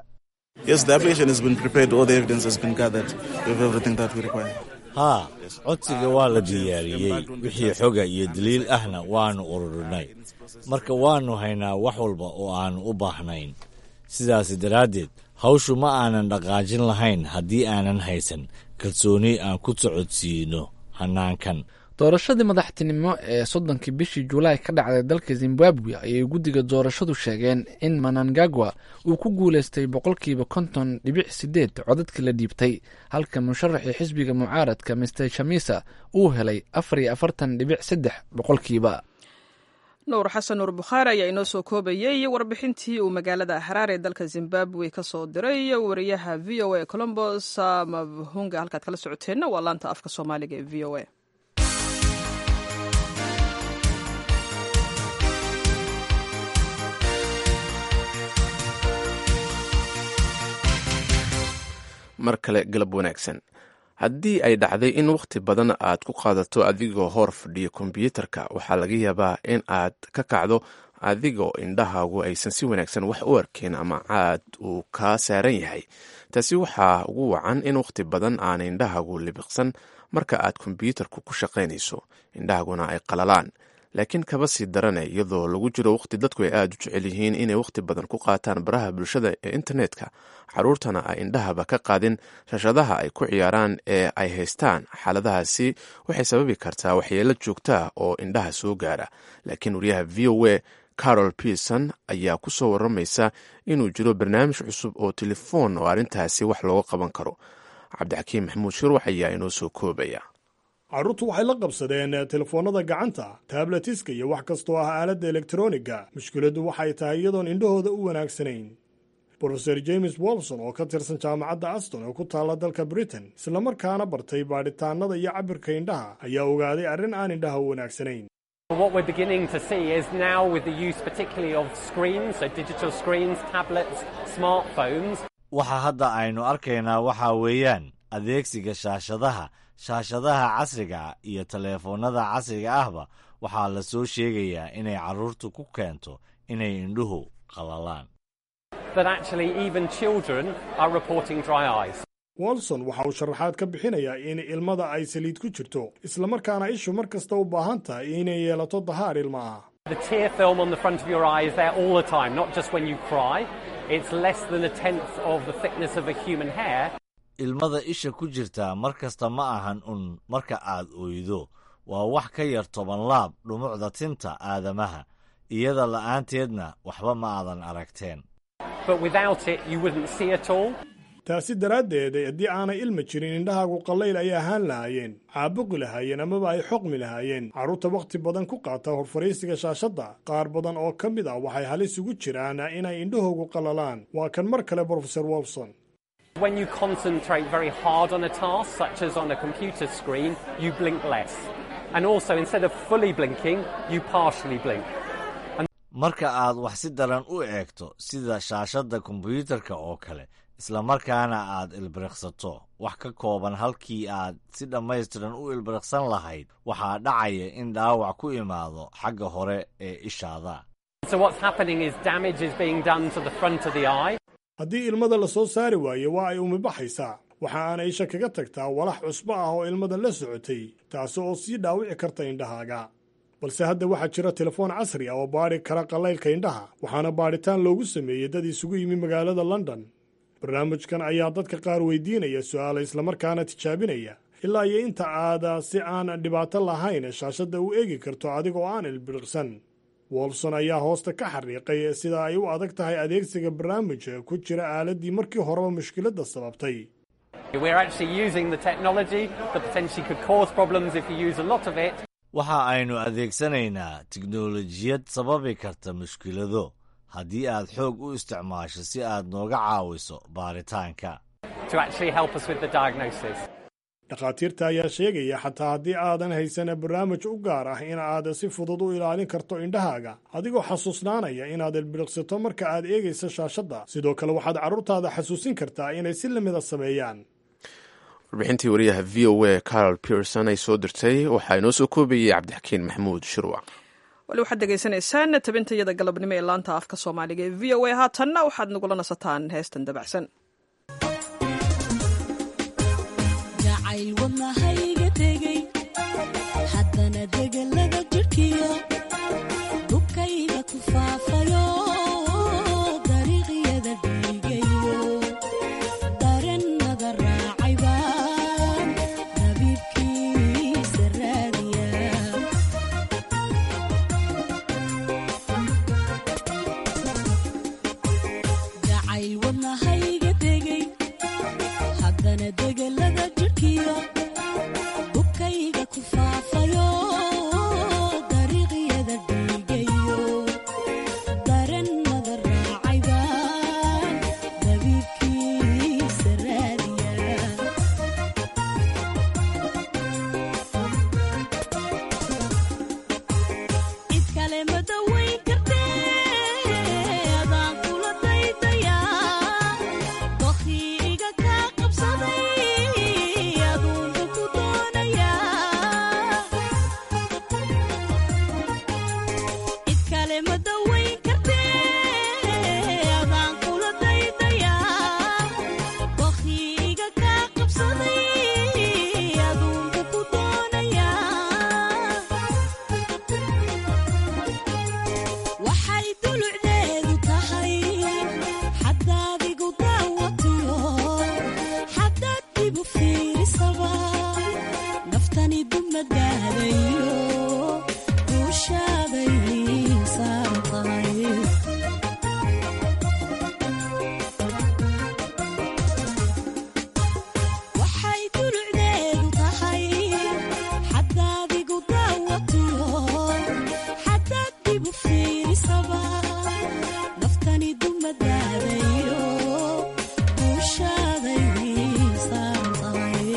haa codsiga waa la diyaariyey wixii xoga iyo daliil ahna waannu ururinay marka waannu haynaa wax walba oo aannu u baahnayn sidaas daraaddeed hawshu ma aanan dhaqaajin lahayn haddii aanan haysan kalsooni aan ku socodsiino hannaankan doorashadii madaxtinimo ee soddonkii bishii julaay ka dhacday dalka zimbabwe ayay guddiga doorashadu sheegeen in manangagwa uu ku guuleystay boqolkiiba konton dhibic sideed codadkii la dhiibtay halka musharaxii xisbiga mucaaradka mister shamisa uu helay afar iyo afartan dhibic saddex boqolkiiba nuur xasan nuur bukhaari ayaa inoo soo koobayey warbixintii uu magaalada haraar ee dalka zimbabwe ka soo diray wariyaha v o a colombos mabhunga halkaad kala socoteenna waa laanta afka soomaaliga ee v o a mar kale galab wanaagsan haddii ay dhacday in wakhti badan aad ku qaadato adigoo hor fadhiya kombyuutarka waxaa laga yaabaa in aad ka kacdo adigoo indhahaagu aysan si wanaagsan wax u arkeen ama caad uu kaa saaran yahay taasi waxaa ugu wacan in wakhti badan aana indhahaagu libiqsan marka aad kombyuutarku ku shaqaynayso indhahaguna ay qalalaan laakiin kaba sii darane iyadoo lagu jiro wakhti dadku ay aada u jecel yihiin inay wakhti badan ku qaataan baraha bulshada ee internetka caruurtana ay indhahaba ka qaadin shashadaha ay ku ciyaaraan ee ay haystaan xaaladahaasi waxay sababi kartaa waxyeelo joogtaa oo indhaha soo gaara laakiin wariyaha v o a carol pearson ayaa ku soo waramaysa inuu jiro barnaamij cusub oo telefoon oo arrintaasi wax looga qaban karo cabdixakiim maxamuud shirwax ayaa inoo soo koobaya carruurtu waxay la qabsadeen telefoonnada gacanta tabletiska iyo wax kastoo ah aaladda elektroniga mushkiladdu waxay tahay iyadoon indhahooda u wanaagsanayn brofeor james wolson oo ka tirsan jaamacadda aston oo ku taalla dalka britain islamarkaana bartay baadhitaannada iyo cabirka indhaha ayaa ogaaday arrin aan indhaha u wanaagsanayn What we're beginning to see is now with the use particularly of screens, so digital screens, tablets, smartphones. waxa hadda aynu arkaynaa waxaa weeyaan adeegsiga shaashadaha shaashadaha casriga ah iyo taleefoonnada casriga ahba waxaa la soo sheegayaa inay carruurtu ku keento inay indhuhu qalalaan That actually even children are reporting dry eyes. wolson waxa uu sharaxaad ka bixinayaa in ilmada ay saliid ku jirto islamarkaana ishu mar kasta u baahan tahay inay yeelato dahaar ilma ah The tear film on the front of your eye is there all the time, not just when you cry. It's less than a tenth of the thickness of a human hair. ilmada isha ku jirtaa mar kasta ma ahan un marka aad oydo waa wax ka yar toban laab dhumucda tinta aadamaha iyada la'aanteedna waxba ma aadan aragteen But without it, you wouldn't see at all. taasi daraaddeed haddii aanay ilma jirin indhahaagu qallayl ay ahaan lahaayeen caabuqi lahaayeen amaba ay xoqmi lahaayeen carruurta wakhti badan ku qaata horfariisiga shaashadda qaar badan oo ka mid ah waxay halis ugu jiraan inay indhahoogu qallalaan waa kan mar kale brofesor wolfson When you concentrate very hard on a task, such as on a computer screen, you blink less. And also, instead of fully blinking, you partially blink. marka aad wax si daran u eegto sida shaashadda kombiyuutarka oo kale isla markaana aad ilbiriqsato wax ka kooban halkii aad si dhammaystiran u ilbiriqsan lahayd waxaa dhacaya in dhaawac ku imaado xagga hore ee ishaada So, what's happening is damage is being done to the front of the eye. haddii ilmada la soo saari waayo waa ay umibaxaysaa waxa aana isha kaga tagtaa walax cusbo ah oo ilmada la socotay taasi oo sii dhaawici karta indhahaaga balse hadda waxaa jira telefoon casri ah oo baadhi kara qallaylka indhaha waxaana baadhitaan loogu sameeyey dad isugu yimi magaalada london barnaamijkan ayaa dadka qaar weydiinaya su'aala islamarkaana tijaabinaya ilaa iyo inta aada si aan dhibaato lahayn shaashadda u eegi karto adiga oo aan ilbiriqsan wolfson ayaa hoosta ka xariiqay sida ay u adag tahay adeegsiga barnaamijka ku jira aaladdii markii horeba mushkiladda sababtay We're actually using the technology that potentially could cause problems if you use a lot of it. waxa aynu adeegsanaynaa tiknolojiyad sababi karta mushkilado haddii aad xoog u isticmaasho si aad nooga caawiso baaritaanka to actually help us with the diagnosis. dhakhaatiirta ayaa sheegaya xataa haddii aadan haysan barnaamij u gaar ah in aad si fudud u ilaalin karto indhahaaga adigoo xasuusnaanaya inaad ilbiriqsato marka aad eegayso shaashadda sidoo kale waxaad carruurtaada xasuusin kartaa inay si lamida sameeyaan warbixintii wariyaha v o a carol pierson ay soo dirtay waxaa inoo soo koobayay cabdixakiin maxamuud shirwac wali waxaad degeysanaysaan tabintayada galabnimo ee laanta afka soomaaliga ee v o a haatanna waxaad nagula nasataan heestan dabacsan jacayl wadnahayga tegey haddana degelada jidhkiyo dhubkayga ku faafayo dariiqyada dhiigayo darennada raacay baan dabiibkiisa raadiya jacayl wadnahayga tegey haddana degelada jidhkiyo dhubkayga ku faafayo dariiqyada dhiigayo darennada raacay baan dabiibkiisa raadiya cid kale ma dawayn kartee adaan kula daydayaa dokhtiiga kaa qabsaday aduunka ku doonayaa cid kale ma dawayn kartee adaan kula daydayaa dokhtiiga kaa qabsaday aduunka ku doonayaa waxay dulucdeedu tahay xadaad igu daawatiyo xadaad igu fiirisaba naftani dumadaadayo duushaaday saaran tahay waxay dulucdeedu tahay xadaad igu daawatiyo xadaad igu fiirisaba naftani dumadaadayo duushaaday saaran tahay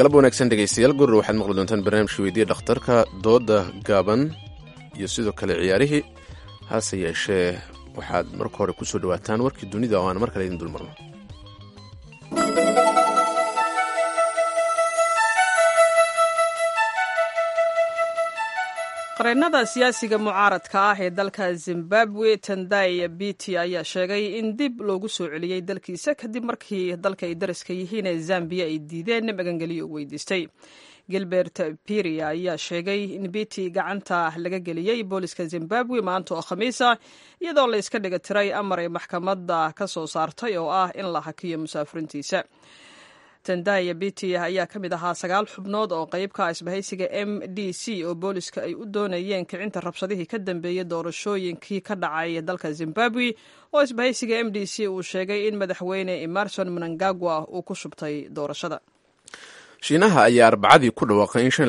galab wanaagsan dhegaystayaal gurre waxaad maqli doontaan barnaamijka weydiya dhakhtarka dooda gaaban iyo sidoo kale ciyaarihii hase yeeshee waxaad marka hore kusoo dhawaataan warkii dunida oo aan mar kale idin dulmarno qareennada siyaasiga mucaaradka ah ee dalka zimbabwe tandai biti ayaa sheegay in dib loogu soo celiyey dalkiisa kadib markii dalka ay dariska yihiin ee zambiya ay diideen magangeliyo u weydiistay gilbert piria ayaa sheegay in biti gacanta laga geliyey booliska zimbabwe maanta oo khamiisa iyadoo la iska dhiga tiray amar ay maxkamadda ka soo saartay oo ah in la hakiyo musaafiriintiisa tandaya biti ayaa ka mid ahaa sagaal xubnood oo qeybka isbahaysiga m d c oo booliska ay u doonayeen kicinta rabshadihii ka dambeeyey doorashooyinkii ka dhacay dalka zimbabwe oo isbahaysiga m d c uu sheegay in madaxweyne emerson mnangagwa uu ku shubtay doorashada shiinaha ayaa arbacadii ku dhawaaqay in shan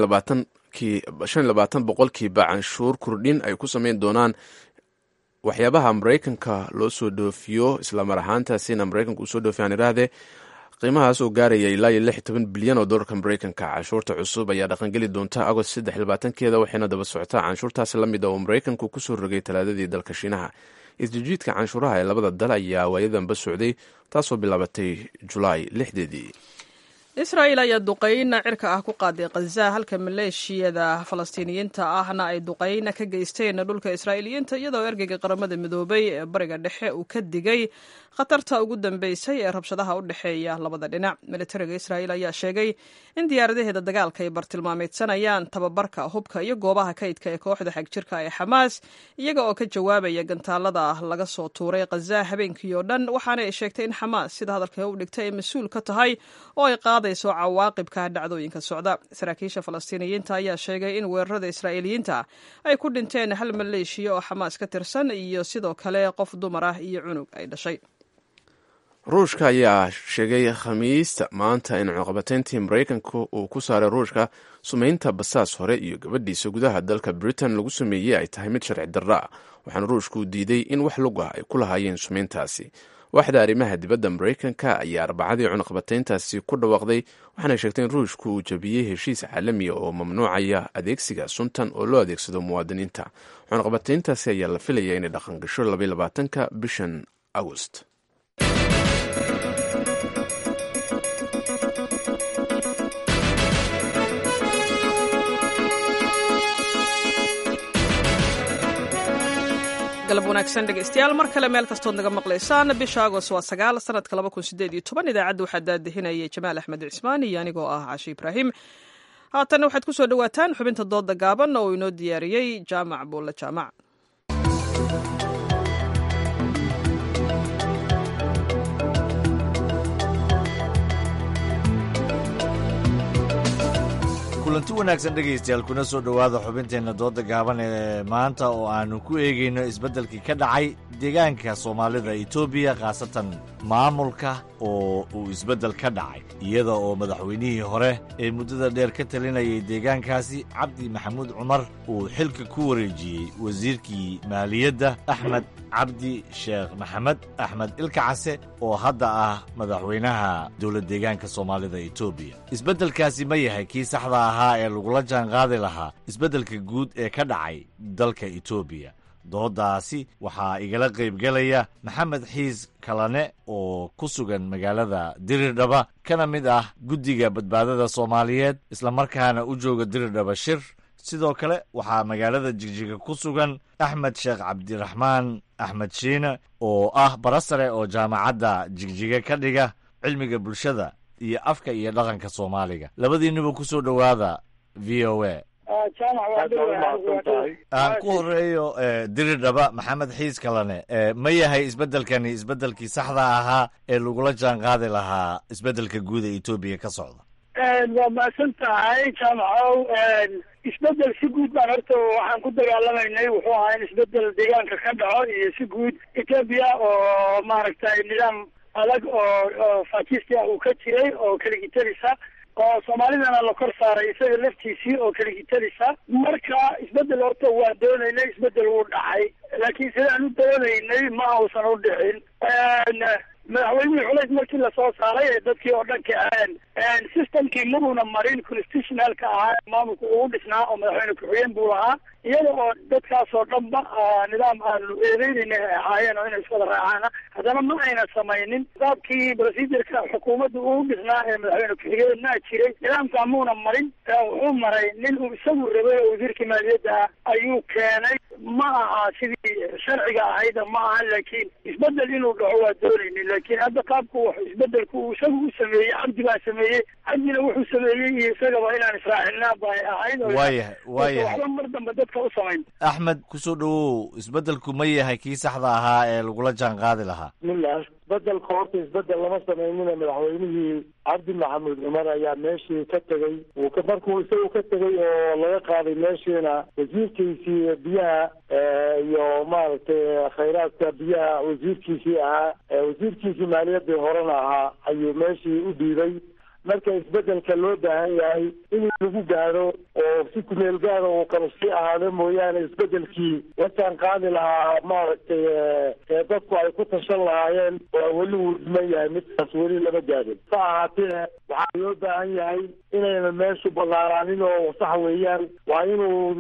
iyo labaatan boqolkiiba canshuur kordhin ay ku sameyn doonaan waxyaabaha maraykanka loo soo dhoofiyo islamar ahaantaasina maraykanka uu soo dhoofiy aan irahdee qiimahaas oo gaaraya ilaa iyo lix iyo toban bilyan oo dollarka maraykanka canshuurta cusub ayaa dhaqangeli doonta agost saddex iyo labaatankeeda waxayna daba socotaa canshuurtaasi la mid a oo maraykanku kusoo rogay talaadadii dalka shiinaha isjijiidka canshuuraha ee labada dal ayaa waayadanba socday taasoo bilaabatay julaay lixdeedii israa'il ayaa duqeyna cirka ah ku qaaday khaza halka maleeshiyada falastiiniyiinta ahna ay duqeyna ka geysteen dhulka israa'iiliyiinta iyadoo ergeyga qaramada midoobay ee bariga dhexe uu ka digay khatarta ugu dambeysay ee rabshadaha u dhexeeya labada dhinac militariga israa'iil ayaa sheegay in diyaaradaheeda dagaalka ay bartilmaameedsanayaan tababarka hubka iyo goobaha kaydka ee kooxda xagjirka ee xamaas iyaga oo ka jawaabaya gantaalada laga soo tuuray khaza habeenkii oo dhan waxaana ay sheegtay in xamaas sida hadalka u dhigtay ay mas-uul ka tahay oo ay qaadayso cawaaqibka dhacdooyinka socda saraakiisha falastiiniyiinta ayaa sheegay in weerarada israa'iiliyiinta ay ku dhinteen hal maleeshiya oo xamaas ka tirsan iyo sidoo kale qof dumar ah iyo cunug ay dhashay ruushka ayaa sheegay khamiista maanta in cuqabateyntii maraykanka uu ku saaray ruushka sumaynta basaas hore iyo gabadhiisa gudaha dalka britain lagu sameeyey ay tahay mid sharci darra ah waxaana ruushku diiday in wax lug ah ay ku lahaayeen sumayntaasi waaxda arrimaha dibadda maraykanka ayaa arbacadii cunaqabateyntaasi ku dhawaaqday waxaana sheegtay in ruushku uu jabiyey heshiis caalamiya oo mamnuucaya adeegsiga suntan oo loo adeegsado muwaadiniinta cunaqabateyntaasi ayaa la filaya inay dhaqangasho labayolabaatanka bishan agost galab wanaagsan dhegeystayaal mar kale meel kastood naga maqlaysaan bisha agoost waa sagaal sanadka laba kun sideed iyo toban idaacadda waxaa daadihinayay jamaal axmed cismaan iyo anigoo ah cashe ibraahim haatanna waxaad ku soo dhowaataan xubinta dooda gaaban oo inoo diyaariyey jaamac buulle jaamac kulanti wanaagsan dhegaystayaal kuna soo dhowaada xubinteenna dooda gaaban ee maanta oo aannu ku eegayno isbeddelkii ka dhacay deegaanka soomaalida etoobiya khaasatan maamulka oo uu isbeddel ka dhacay iyada oo madaxweynihii hore ee muddada dheer ka talinayay deegaankaasi cabdi maxamuud cumar uu xilka ku wareejiyey wasiirkii maaliyadda axmed cabdi sheekh maxamed axmed ilkacase oo hadda ah madaxweynaha dowlad deegaanka soomaalida etoobiya isbeddelkaasi ma yahay kii saxda ahaa ee lagula jaanqaadi lahaa isbeddelka guud ee ka dhacay dalka etoobiya doodaasi waxaa igala qaybgelaya maxamed xiis kalane oo ku sugan magaalada diridhaba kana mid ah guddiga badbaadada soomaaliyeed islamarkaana u jooga diridhaba shir sidoo kale waxaa magaalada jigjiga ku sugan axmed sheekh cabdiraxmaan axmed shiine oo ah barasare oo jaamacadda jigjiga ka dhiga cilmiga bulshada iyo afka iyo dhaqanka soomaaliga labadiinuba ku soo dhowaada v o a aan ku horeeyo diridhaba maxamed xiis kalane ma yahay isbeddelkani isbeddelkii saxda ahaa ee lagula jaan qaadi lahaa isbeddelka guud ee etoobiya ka socda waa mahadsan tahay jaamacow isbedel si guud baan horta waxaan ku dagaalamaynay wuxuu ahaa in isbedel deegaanka ka dhaco iyo si guud etoobiya oo maaragtay nidaam adag oo oo fakisti ah uu ka jiray oo keligitalisa oo soomaalidana la kor saaray isaga laftiisii oo keligitalisa marka isbedel horta waa doonaynay isbedel wuu dhacay laakiin sidaan u doonaynay ma uusan u dhicin madaxweyne madaxweynihii culays markii lasoo saaray ee dadkii oo dhan kaceen systemkii mabuuna marin constitutionalka ahaa maamulka ugu dhisnaa oo madaxweyne ku-xigeen buu lahaa iyada oo dadkaas oo dhanba nidaam aanu eedeynayna ay ahaayeen oo inay iswada raacaana haddana ma ayna samaynin nidaamkii procedureka xukuumadda ugu dhisnaa ee madaxweyne ku-xigeenna jiray nidaamkaa muuna marin wuxuu maray nin uu isagu rabay oo wasiirkii maaliyadda ah ayuu keenay ma aha sidii sharciga ahayda ma aha laakiin isbedel inuu dhaco waa doonaynin laakiin hadda qaabku wax isbedelku uu isagu u sameeyey cabdi baa sameeyey cabdina wuxuu sameeyey iyo isagaba inaan israacinaa bay ahayd oo waayahay waayahay waxba mar dambe dadka u samayn axmed kusoo dhawow isbeddelku ma yahay kii saxda ahaa ee lagula jaan qaadi lahaa bismillah isbedelka horta isbedel lama samaynina madaxweynihii cabdi maxamuud cumar ayaa meeshii ka tegey uu ka markuu isagu ka tegey oo laga qaaday meeshiina wasiirkiisii biyaha iyo maaragtay khayraadka biyaha wasiirkiisii ahaa wasiirkiisii maaliyaddii horena ahaa ayuu meeshii u dhiibay marka isbedelka loo baahan yahay in lagu gaadho oo si kumeel gaada uu kala sii ahaado mooyaane isbedelkii wataan qaadi lahaa maaragtay ee dadku ay ku tashan lahaayeen oo weli uu dhiman yahay midkaas weli lama gaadin sa ahaatee waxaa loo baahan yahay inayna meeshu ballaaraanin oo sax weeyaan waa inuu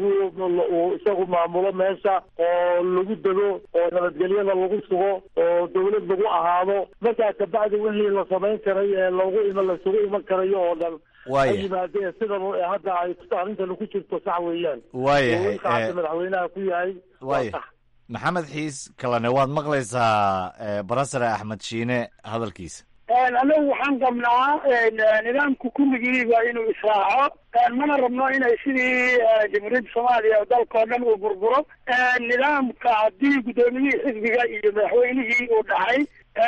lagu isagu maamulo meesha oo lagu dego oo nabadgelyada lagu sugo oo dawlad lagu ahaado markaa kabacdi wixii la samayn karay ee loogu ima lasugu iman karayo oo dhan Waaya. ay yimaadeen sidan hadda ay arrintan ku jirto sax weeyaan Waayahay, oo wiilka hadda eh, madaxweynaha ku yahay waa waaya sax maxamed xiis kalene waad maqlaysaa eh, barasare axmed shiine hadalkiisa anagu waxaan qabnaa nidaamku kulligiiba inuu israaco mana rabno inay sidii jamhuuriyadda soomaaliya dalkao dhan uu burburo nidaamka haddii guddoomiyihii xisbiga iyo madaxweynihii uu dhacay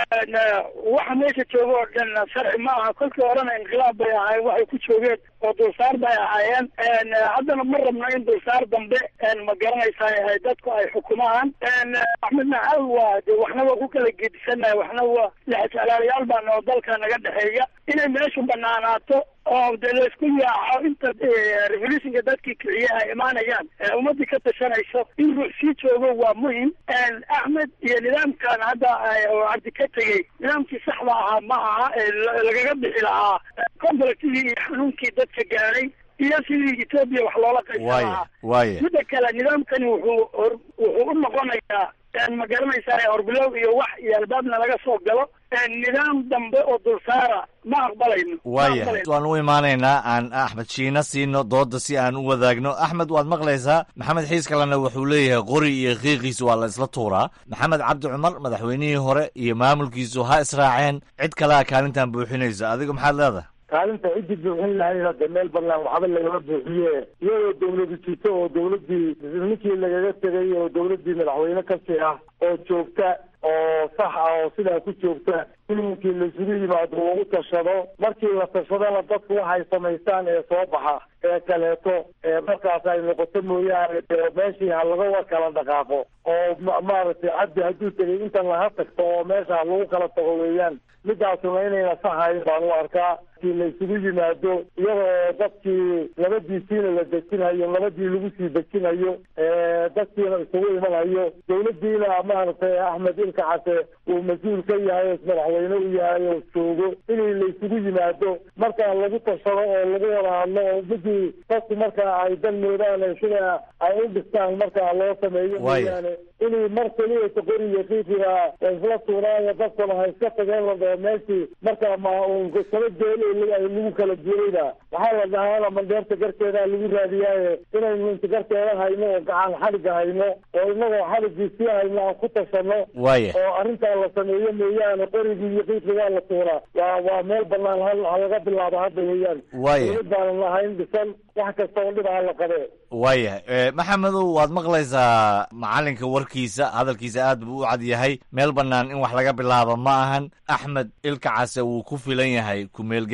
waxa meesha jooga oo dhan sharci ma aha kolkii horena inqilaab bay ahaayeen waxay ku joogeen oo dulsaar bay ahaayeen haddana ma rabno in dulsaar dambe ma garanaysaa dadku ay xukumaan axmed nacal waa de waxna waa ku kala gedisannahay waxna waa lexjeclaalayaal baana oo dalka naga dhexeeya inay meeshu banaanaato oo de laysku yaaco inta revolutionka dadkii kiciye ay imaanayaan ee ummadii ka tashanayso in ruux sii joogo waa muhim axmed iyo nidaamkan hadda oo cabdi ka tegey nidaamkii saxda ahaa ma aha ee la- lagaga bixi lahaa conflictigii iyo xanuunkii dadka gaadhay iyo sidii etoobiya wax loola qaysan waaya lahaa waaya midda kale nidaamkani wuxuu hor wuxuu u noqonayaa ma garanaysaa horbilow iyo wax iyo albaabna laga soo galo nidaam dambe oo dulsaara ma aqbalayno ma waaya aqbalayno. waan u imaanaynaa aan axmed shiina siino dooda si aan u wadaagno axmed waad maqlaysaa maxamed xiis kalena wuxuu leeyahay qori iyo qiiqiisu waa la isla tuuraa maxamed cabdi cumar madaxweynihii hore iyo maamulkiisu ha israaceen cid kalea kaalintan buuxinaysa adigu maxaad leedahay kaalinta ciddii buuxin lahayd hadda meel banaan waxba lagama buuxiye iyadoo dawladu jirto oo dawladdii ninkii lagaga tegay oo dawladdii madaxweyne kasii ah oo joogta oo sax ah oo sidaa ku joogta ilinkii laisugu yimaado lagu tashado markii la tashadana dadku waxay samaystaan ee soo baxa ee kaleeto ee markaas ay noqoto mooyaane dee meeshii ha laga kala dhaqaaqo oo ma- maaragtay cabdi hadduu tegay intan laha tagto oo meesha ha lagu kala tago weeyaan midaasuna inayna saxayn baan u arkaa kii la isugu yimaado iyadoo dadkii labadiisiina la dejinayo labadii lagu sii dejinayo ee dadkiina isugu imanayo dawladdiina maaragtay axmed ilka case uu mas-uul ka yahay oo madaxweyne u yahay oo joogo inay la isugu yimaado markaa lagu tashado oo lagu wada hadlo oo midii dadku markaa ay dan moodaan ee sida ay u dhistaan markaa loo sameeyo Waaya. mooyaane inay mar keliya qori iyo qiiqiga isla tuuraayo dadkuna ha iska tageen la dhaho meeshii markaa ma uun kala jeelo ay lagu kala jeedayda waxaa la dhahaana mandheerta garteeda lagu raadiyaaye inaynu inta garteeda hayno oo gacan xadhiga hayno oo inagoo xadhigii sii hayno aan ku tashano Waaya. oo arrintaa la sameeyo mooyaane qorigii iyo qiiqigaa la tuuraa waa waa meel banaan hal halaga bilaabo hadda weeyaan Waaya. dawlad baanan lahayn dhisan wax kasta oo dhib ha la qabee waaya eh, maxamedow waad maqlaysaa macalinka warkiisa hadalkiisa aad buu u cad yahay meel bannaan in wax laga bilaabo ma ahan axmed ilka case wuu ku filan yahay kumeel gaar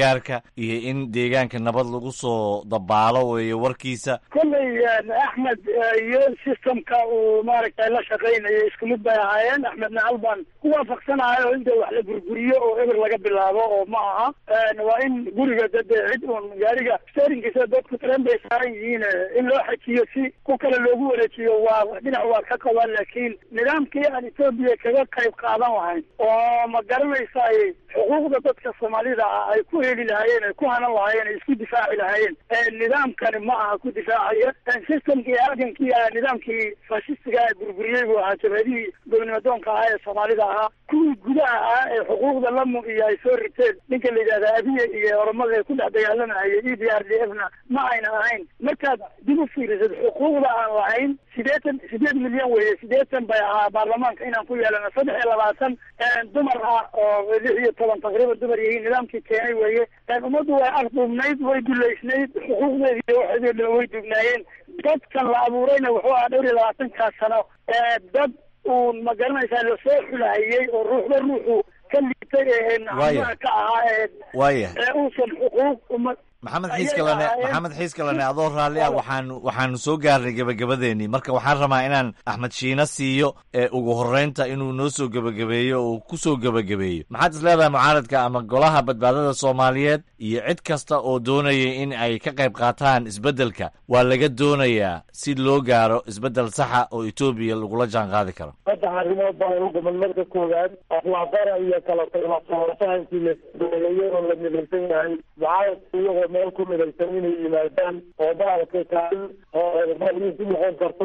gargaarka iyo in deegaanka nabad lagu soo dabaalo weeye warkiisa kolley axmed iyo systemka uu maaragtay la shaqaynayo isku mid bay ahaayeen axmedna hal baan ku waafaqsanayo in dee wax la burburiyo oo eber laga bilaabo oo ma aha waa in guriga dade cid uun gaariga sterinkiisa dadku tren bay saaran yihiin in loo xajiyo si ku kale loogu wareejiyo waa dhinac waa ka qabaan laakiin nidaamkii aan etoobiya kaga qayb qaadan lahayn oo ma garanaysaay xuquuqda dadka soomaalida ah ay ku heli lahaayeen ay ku hanan lahaayeen ay isku difaaci lahaayeen nidaamkani ma aha ku difaacaya systemkii halgankii nidaamkii fashistiga ee burburiyey buu ahaa jabhadihii gobnimadoonka ahaa ee soomaalida ahaa kuwii gudaha ah ee xuquuqda lamu iyo ay soo riteen ninka la yidhahda abiye iyo oromada ee ku dhex dagaalamahaya e b r d f na ma ayna ahayn markaad dib u fiirisad xuquuqda aan lahayn sideetan sideed milyan weeye sideetan bay ahaa baarlamaanka inaan ku yeelano saddex iyo labaatan dumar ah oo lix iyo toban taqriiban dumar yihiin nidaamkii keenay weeye ummaddu way afduubnayd way duleysnayd xuquuqdeedi iyo waxeedii dhan way dugnaayeen dadkan la abuurayna wuxuu ahaa dhowr iyo labaatankaa sano dad uun ma garanaysaa lasoo xulahayey oo ruuxba ruuxu ka liitay ee naxamaha ka ahaa ee waaya ee uusan xuquuq umad maxamed xiiskalane maxamed xiiskalane adoo raalli ah waxaanu waxaanu soo gaarnay gebagabadeenii marka waxaan rabaa inaan axmed shiina siiyo ee ugu horreynta inuu noo soo gebagabeeyo oo ku soo gebagabeeyo maxaad is leedahay mucaaradka ama golaha badbaadada soomaaliyeed iyo cid kasta oo doonaya in ay ka qayb qaataan isbeddelka waa laga doonayaa si loo gaaro isbeddel saxa oo etoobiya lagula jaan qaadi karo saddex arrimood baan u guman marka koowaad aflaaqara iyo kala taglafahantii la doonayadoo la midaysan yahay mucaaradka iyagoo meel ku midaysan inay yimaadaan oo maaragtay kaalin oo ku noqon karto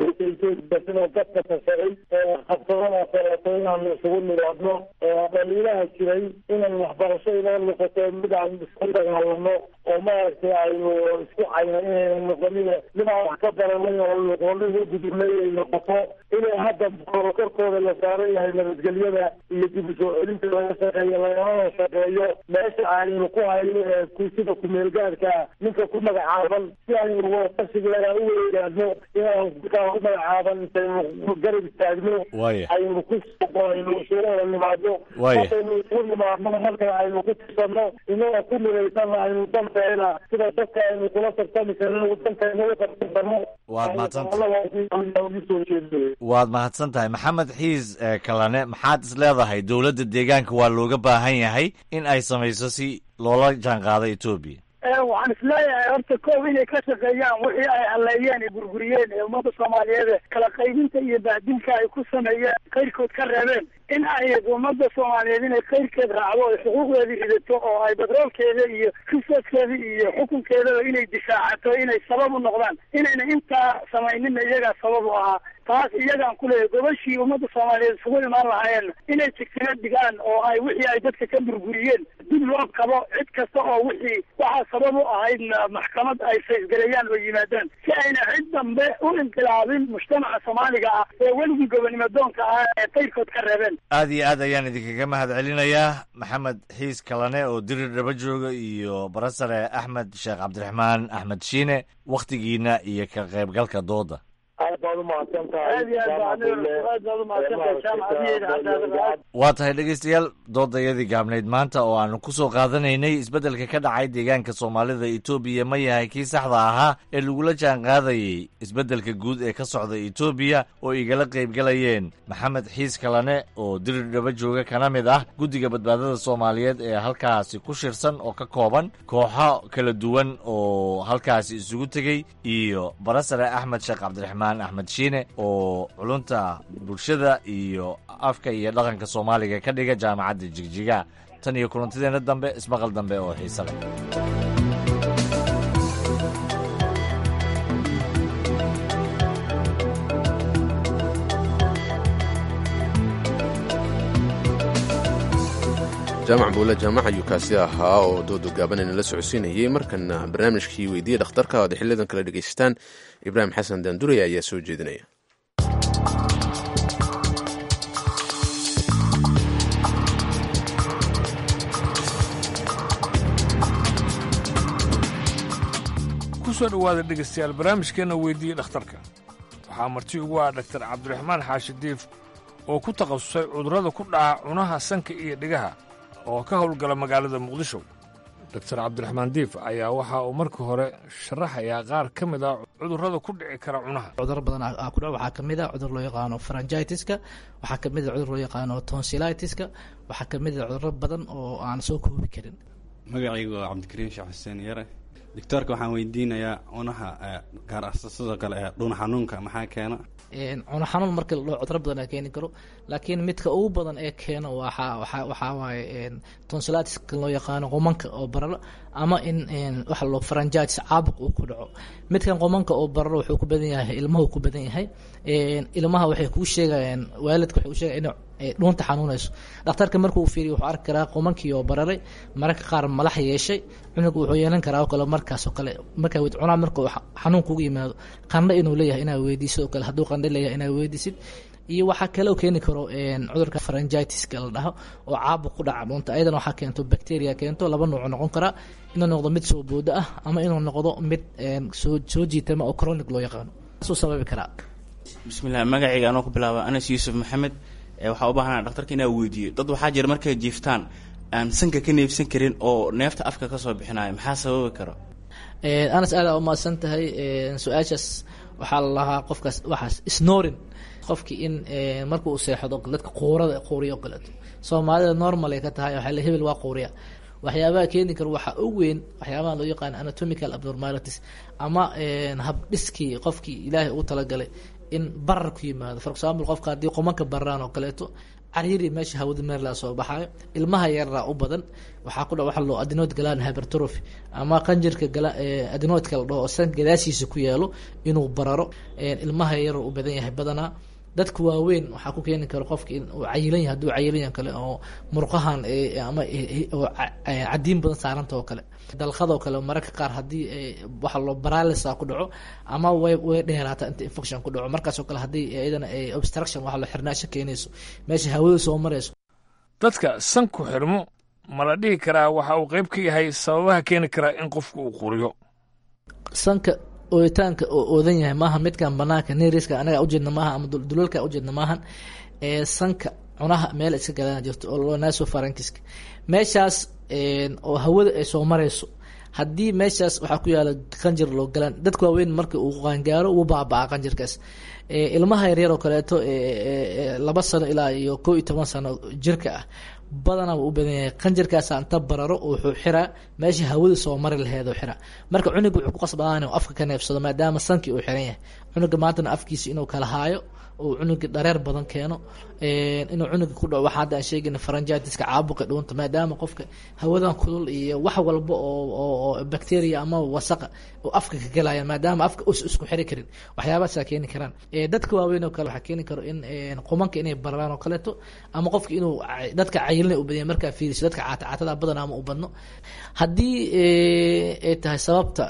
sidoo dadka tashaday ee qabsadada kaleeto inaanu isugu nimaadno dhaliilaha jiray inay waxbarasho inoo noqoto mid aan isku dagaalano oo maaragtay aynu isku cayna inayna noqonin mid aan wax ka baranay oo noqonin u gudubnay ay noqoto inay hadda korokorkooda la saaran yahay nabadgelyada iyo dib u soo celinta laga shaqeeyo lagamana shaqeeyo meesha aynu ku hayno ee sida kumeelgaadka ninka ku magacaaban si aynu qasigeeda u weegaano inaan kaa ku magacaaban intaynu garab istaagno aynu ku aynu isugu wada nimaadno markaynu isugu nimaadno marka aynu ku tirsanno inagoo ku midaysanna aynu danteena sida dadka aynu kula tartami karno dantayna u qabsan karno waad mahadsan waad mahadsan tahay maxamed xiis kalane maxaad is leedahay dowladda deegaanka waa looga baahan yahay in ay samayso si loola jaan qaado etoobiya waxaan isleeyahay horta koob inay ka shaqeeyaan wixii ay halleeyeen ee burburiyeen ee ummadda soomaaliyeed kala qaybinta iyo bahdilka ay ku sameeyeen kayrkood ka reebeen in ay ummadda soomaaliyeed inay kayrkeed raacdo ay xuquuqdeedii ridato oo ay badroolkeeda iyo risooskeeda iyo xukunkeedaba inay difaacato inay sabab u noqdaan inayna intaa samayninna iyagaa sabab u ahaa taas iyagaan ku leeyahay gobashii ummadda soomaaliyeed isugu imaan lahaayeen inay jigtino dhigaan oo ay wixii ay dadka ka burburiyeen dib loo qabo cid kasta oo wixii waxaa sabab u ahaydna maxkamad ay faysgareeyaan oo yimaadaan si ayna cid dambe u inqilaabin mujtamaca soomaaliga ah ee weligii gobonimadoonka ah ee kayrkood ka reebeen aad iyo aad ayaan idinkaga mahad celinayaa maxamed xiis kalane oo dirir dhaba jooga iyo barasare axmed sheekh cabdiraxmaan axmed shiine wakhtigiina iyo ka qaybgalka dooda aad baad umahadsan tahay waa tahay dhegeystayaal doodayadii gaabnayd maanta oo aanu ku soo qaadanaynay isbeddelka ka dhacay deegaanka soomaalida etoobiya ma yahay kii saxda ahaa ee lagula jaan qaadayey isbeddelka guud ee ka socda etoobiya oo igala qaybgalayeen maxamed xiis kalane oo dirir dhaba jooga kana mid ah guddiga badbaadada soomaaliyeed ee halkaasi ku shirsan oo ka kooban kooxo kala duwan oo halkaasi isugu tegey iyo barasare axmed sheekh cabdiraxmaan axmed shiine oo culunta bulshada iyo afka iyo dhaqanka soomaaliga ka dhiga jaamacadda jigjiga tan iyo kulantideenna dambe ismaqal dambe oo xiise leh jaamac buule jaamac ayuu kaasi ahaa oo doodo gaabanayna la socodsiinayey markana barnaamijkii weydiiya dhakhtarka oad xiliyadan kala dhegaystaan ibraahim xasan daandurey ayaa soo jeedinaya kusoo dhowaada dhegaystayaal barnaamijkeenna weydiiye dhakhtarka waxaa marti ugu ah dhaktar cabdiraxmaan xaashi diif oo ku takhasusay cudurrada ku dhaca cunaha sanka iyo dhigaha oo ka howlgala magaalada muqdisho doctor cabdiraxmaan diif ayaa waxa uu marka hore sharaxayaa qaar ka mid a cudurrada ku dhici kara cunaha cuduro badan aa ku dhaco waxaa ka mid a cudur loo yaqaano faranjitiska waxaa ka mid a cudur loo yaqaano tonsilitiska waxaa ka mid a cuduro badan oo aan soo koobi karin magacaygu waa cabdikariim sheekh xuseen yare doctoorka waxaan weydiinayaa cunaha gaar ah sidoo kale ee dhuun xanuunka maxaa keena cuno xanuun marka la dhaho cuduro badan aa keeni karo laakiin midka ugu badan ee keeno waxa waxa waxaa waaye tonsilitiska loo yaqaano qomanka oo bararo ama in waxa loo faranjitis caabuq uu ku dhaco midkan qomanka oo bararo wuxuu ku badan yahay ilmahu ku badan yahay ilmaha waxay kuu sheegayaan waalidka waxay u sheegayaan in dhuunta xanuunayso dhakhtarka markuu fiiriyo wuxuu arki karaa qomankii oo bararay mararka qaar malax yeeshay cunuga wuxuu yeelan karaa oo kale markaas oo kale markaa wed cunaa marka xanuun kugu yimaado qandho inuu leeyahay inaad weydiiso oo kale hadduu qandho leeyahay inaad weydiisid iyo waxaa kaloo keeni karo cudurka faranjitiska la dhaho oo caabuq ku dhaca dhuunta ayadana waxaa keento bacteria keento laba nooc noqon karaa inuu noqdo mid soo boodo ah ama inuu noqdo mid soo soo jiitama oo chronic loo yaqaano suu sababi karaa bismillah magacayga anoo ku bilaaba anas yuusuf maxamed waxaa u baahanaa dhaktarka inaa weydiiyo dad waxaa jira markay jiiftaan aan sanka ka neefsan karin oo neefta afka kasoo bixinayo maxaa sababi karo anas aadaa umahadsan tahay su-aashaas waxaa la lahaa qofkaas waxaas snorin qofkii in marka uu seexdo dadka quurada quuriya o kaleeto soomaalida normal ay ka tahay waxaa la hebel waa quuriya waxyaabaha keeni kara waxaa ugu weyn waxyaabaha loo yaqaan anatomical abnormalities ama habdhiskii qofkii ilaahay uu talagalay in barar ku yimaado for example qofka haddii qomanka bararaan oo kaleeto cariiri meesha hawada meerlaa soo baxaayo ilmaha yaraa u badan waxaa ku dha waxa loo adenoid galan hypertrophy ama qanjirka gala adenoidka la dhaho oo san gadaashiisa ku yaalo inuu bararo ilmaha yar u badan yahay badanaa dadka waaweyn waxaa ku keeni kara qofka in uu cayilan yahay hadduu cayilan yahay kale oo murqahan ama oo cadiin badan saaranta oo kale dalqadoo kale mararka qaar haddii waxa loo baralisa ku dhaco ama way way dheeraata inta infection ku dhaco markaasoo kale haddii iyadana obstruction waxa loo xirnaasho keenayso meesha hawada soo marayso dadka sanku xirmo ma la dhihi karaa waxa uu qayb ka yahay sababaha keeni karaa in qofku uu quriyo sanka ooditaanka oo oodan yahay maaha midkan banaanka neriska anaga ujeedna maaha ama dulalka ujeedna maahan ee sanka cunaha meel iska galaan jirto oo loo naso farankiska meeshaas oo hawada ay soo marayso haddii meeshaas waxaa ku yaala qanjir loo galaan dadka waaweyn marka uu qaangaaro wuu baabaa qanjirkaas ilmaha yaryar oo kaleeto laba sano ilaa iyo koo iyo toban sano jirka ah badanaa wuu u badan yahay qanjirkaasa inta bararo wuxuu xiraa meesha hawada soo mari laheed oo xiraa marka cunuga wuxuu ku qasbadaan inuu afka ka neefsado maadaama sankii uu xiran yahay cunuga maantana afkiisa inuu kala haayo uu cunuga dhareer badan keeno inuu cunuga ku dhaco waxaa hadda aan sheegayna faranjitiska caabuqa dhuunta maadaama qofka hawadan kulul iyo wax walba oo oo bacteria ama wasaqa oo afka ka galaya maadaama afka us isku xiri karin waxyaabahaasaa keeni karaan dadka waaweyn oo kale waxaa keeni karo in qumanka inay bararaan oo kaleeto ama qofka inuu dadka cayilina u badanya markaa fiiriso dadka caatacaatada badan ama u badno haddii ay tahay sababta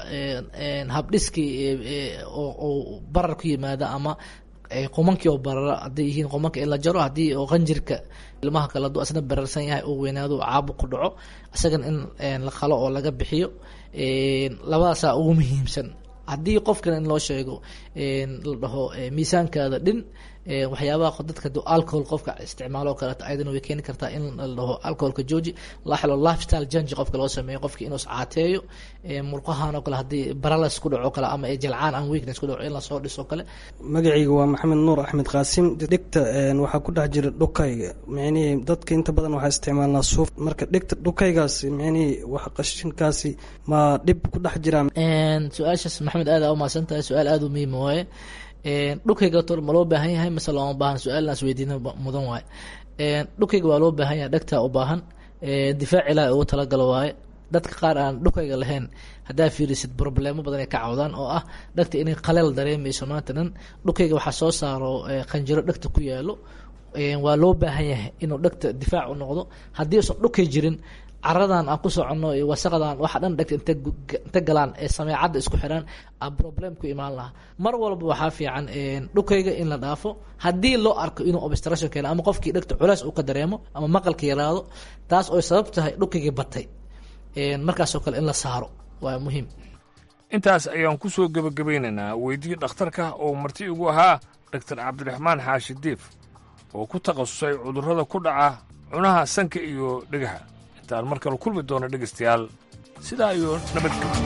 habdhiskii oo barar ku yimaada ama qumankii oo barara hadday yihiin qumanka in la jaro haddii oo qanjirka ilmaha kale hadduu asna bararsan yahay uu weynaado caabuq ku dhaco isagana in la qalo oo laga bixiyo labadaasaa ugu muhiimsan haddii qofkan in loo sheego la dhaho miisaankaada dhin waxyaabaha dadka du alcohol qofka isticmaalo oo kaleeto ayadana way keeni kartaa in la dhaho alcoholka jooji la xilo lifestyle change qofka loo sameeyo qofka inuu iscaateeyo murqahan oo kale haddii paralysis ku dhaco kale ama jalcaan aan weakness ku dhaco in lasoo dhiso kale magacayga waa maxamed nuur axmed qaasim dhegta waxaa ku dhex jira dhukayga micnihii dadka inta badan waxaa isticmaalnaa suuf marka dhegta dhukaygaasi micnihii wax qashinkaasi ma dhib ku dhex jiraa su-aashaas maxamed aada u mahadsan tahay su-aal aada u muhiima waaye dhukayga tor ma loo baahan yahay mase looma baahan su-aalnaas weydiina mudan waaye dhukayga waa loo baahan yahay dhegtaa u baahan difaac ilaahi ugu talagalo waaye dadka qaar aan dhukayga lahayn haddaa fiirisid problemo badan ay ka cawdaan oo ah dhegta inay qaleel dareemayso maanta dhan dhukayga waxaa soo saaro qanjiro dhegta ku yaalo waa loo baahan yahay inuu dhegta difaac u noqdo haddii usan dhukay jirin caradan aan ku soconno iyo wasaqdan waxa dhan dhegta inta inta galaan ee sameecadda isku xiraan a problem ku imaan lahaa mar walba waxaa fiican dhukayga in la dhaafo haddii loo arko inuu obstruction keeno ama qofkii dhegta culays uu ka dareemo ama maqalka yaraado taas oo sabab tahay dhukaygii batay markaasoo kale in la saaro waa muhiim intaas ayaan ku soo gebagabaynaynaa weydii dhakhtarka oo marti igu ahaa doctor cabdiraxmaan xaashi diif oo ku takhasusay cudurrada ku dhaca cunaha sanka iyo dhegaha intaan mar kale kulmi doono dhegaystayaal sidaa iyo nabadgelyo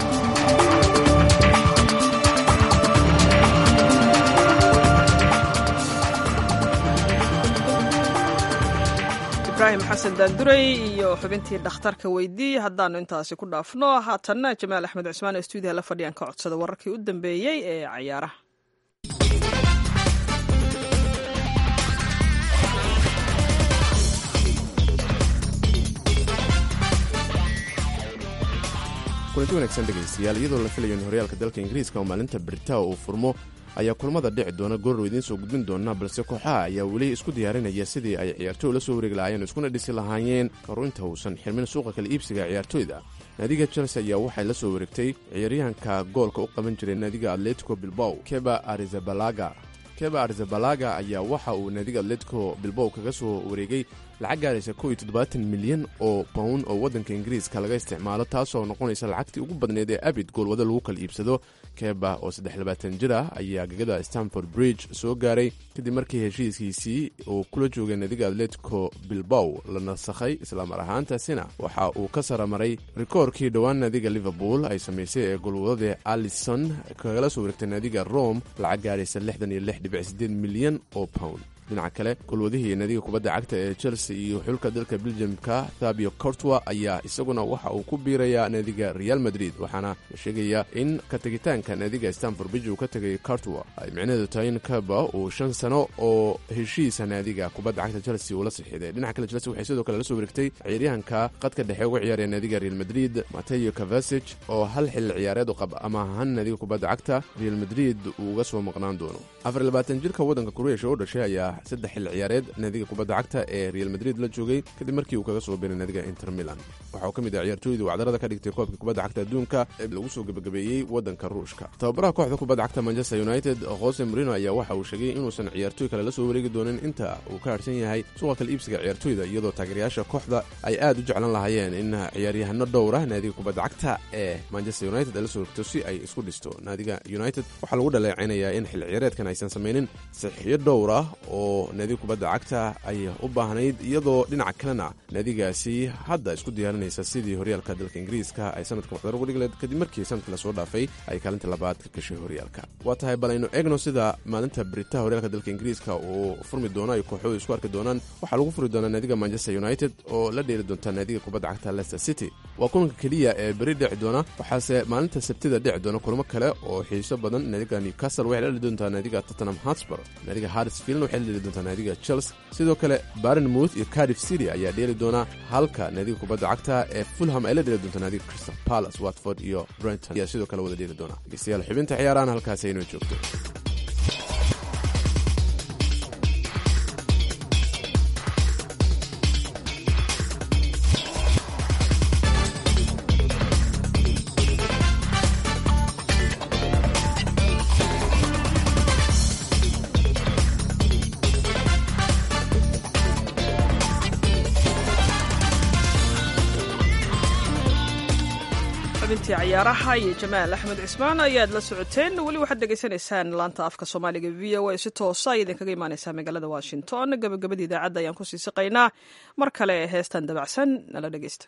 ibraahim xasan daanduray iyo xubintii dhakhtarka weydii haddaanu intaasi ku dhaafno haatanna jamaal axmed cusmaan ee stuudiyaha la fadhiyaan ka codsada wararkii u dambeeyey ee cayaaraha kulanti wanaagsan dhegaystayaal iyadoo la filayo in horyaalka dalka ingiriiska oo maalinta britao uu furmo ayaa kulamada dhici doona goorrow idiin soo gudbin doona balse kooxaha ayaa weli isku diyaarinaya sidii ay ciyaartooy la soo wareegi lahaayeen iskuna dhisi lahaayeen karu inta uusan xirmin suuqa kala iibsiga ciyaartooyda naadiga chelsea ayaa waxay la soo wareegtay ciyaaryahanka goolka u qaban jiray naadiga atletico bilbow keba arizabalaga keba arizabalaga ayaa waxa uu naadiga atletico bilbow kaga soo wareegay lacag gaaraysa kow iyo toddobaatan milyan oo pound oo waddanka ingiriiska laga isticmaalo taasoo noqonaysa lacagtii ugu badneed ee abid goolwada lagu kala iibsado keba oo saddex labaatan jir ah ayaa gegada stanford bridge soo gaaray kadib markii heshiiskiisii uu kula joogay naadiga atletico bilbow la nasakhay islamar ahaantaasina waxa uu ka saramaray rikoorkii dhowaan naadiga liverpool ay samaysay ee goolwadada alison kagala soo wareegtay naadiga rome lacag gaaraysa lixdan iyo lix dhibic sideed milyan oo pound dhinaca kale golwadihii naadiga kubadda cagta ee chelsea iyo xulka dalka beljamka thabio cortwa ayaa isaguna waxa uu ku biirayaa naadiga real madrid waxaana la sheegayaa in ka tegitaanka naadiga stanford bridge uu ka tegay cortwa ay micnaheedu tahay in kaba uu shan sano oo heshiisa naadiga kubadda cagta chelsea uu la sixiday dhinaca kale chelsea waxay sidoo kale la soo wareegtay ciyaaryahanka qadka dhexe uga ciyaaraya naadiga real madrid mateo cavasig oo hal xilli ciyaareed u qab ama ahaan naadiga kubadda cagta real madrid uu uga soo maqnaan doono afar labaatan jirka waddanka kureesha oo dhashay ayaa saddex xilli ciyaareed naadiga kubadda cagta ee real madrid la joogay kadib markii uu kaga soo biray naadiga inter milan waxa uu ka mid ah ciyaartooydii wacdarada ka dhigtay koobka kubadda cagta adduunka ee lagu soo gebagabeeyey waddanka ruushka tababaraha kooxda kubadda cagta manchester united jose marino ayaa waxa uu sheegay inuusan ciyaartooy kale la soo wareegi doonin inta uu ka harsan yahay suuqa kala iibsiga ciyaartooyda iyadoo taageerayaasha kooxda ay aad u jeclan lahaayeen in ciyaaryahano dhowra naadiga kubadda cagta ee manchester united ay la soo wareegto si ay isku dhisto naadiga united waxaa lagu dhaleecinayaa in xilli ciyaareedkan aysan samaynin saxiyo dhowr ah oo naadiga kubadda cagta ay u baahnayd iyadoo dhinaca kalena naadigaasi hadda isku diyaarinaysa sidii horyaalka dalka ingiriiska ay sanadka waxdar uga dhigleed kadib markii sanadkii lasoo dhaafay ay kaalinta labaad ka gashay horyaalka waa tahay bal aynu eegno sida maalinta britaha horyaalka dalka ingiriiska uu furmi doono ay kooxoodu isku arki doonaan waxaa lagu furi doonaa naadiga manchester united oo la dheeli doonta naadiga kubadda cagta leicester city waa kulanka keliya ee beri dhici doona waxaase maalinta sabtida dhici doona kulamo kale oo xiiso badan naadiga newcastle waxay la dheli doontaa naadiga tottenham hotspur naadiga harrisfield waxay la dheli doontaa naadiga chelsea sidoo kale barnmouth iyo cardiff city ayaa dheeli doona halka naadiga kubadda cagta ee fulham ay la dheeli doonta naadiga crystal palace watford iyo brenton ayaa sidoo kale wada dheeli doona dhegeystayaal xubinta ciyaarahan halkaasi aynoo joogto xubintii ciyaaraha iyo jamaal axmed cismaan ayaad la socoteen weli waxaad dhegaysanaysaan laanta afka soomaaliga v o a si toosa ay idinkaga imaaneysaa magaalada washington gabagabadii idaacadda ayaan kusii siqaynaa mar kale heestan dabacsan nala dhegeysta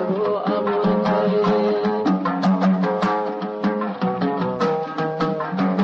Thank you.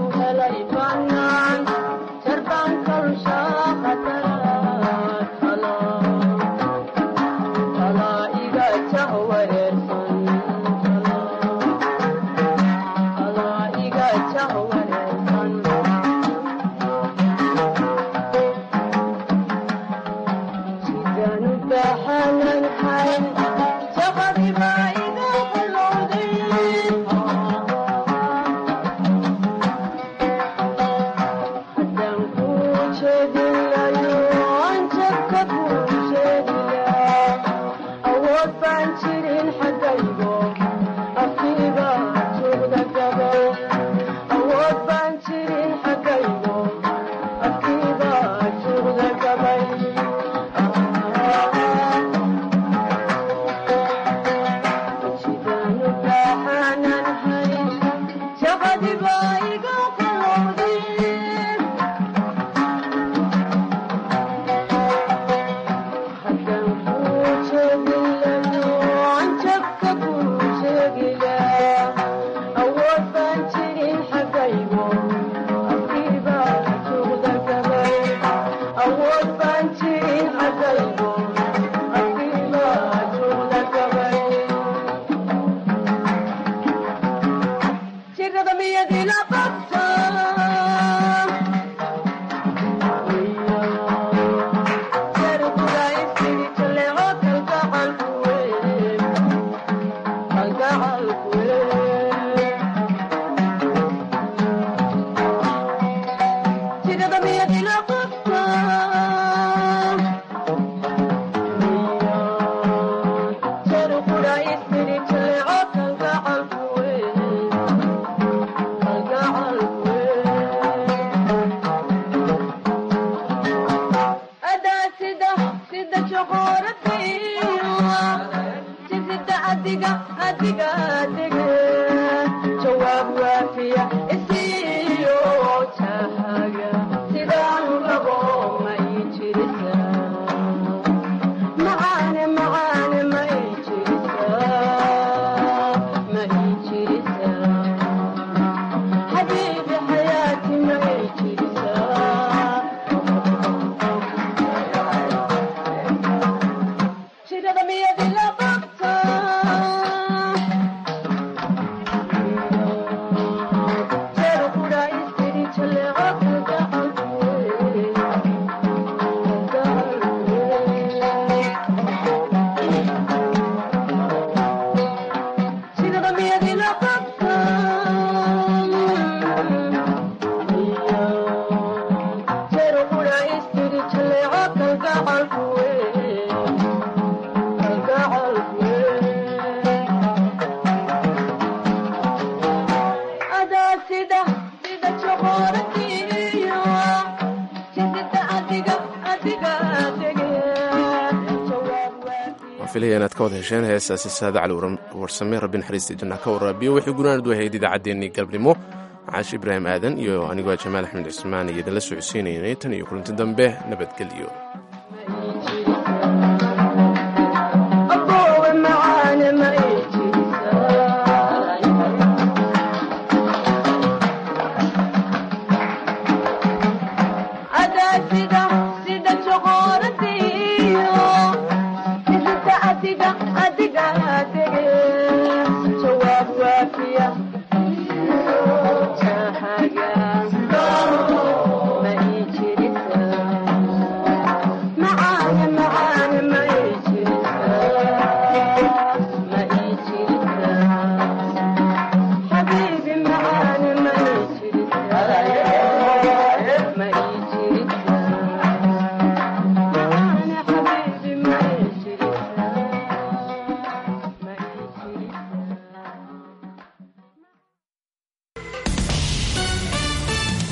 filaya inaad ka wada hesheen heestaasi saada cali warsame rabbi naxariista janna ka waraabiyo waxay gunaanad wahayd idaacaddeenii galbnimo caashi ibraahim aadan iyo anigoo jamaal axmed cismaan iyo idinla socodsiinaynay tan iyo kulanti dambe nabadgelyo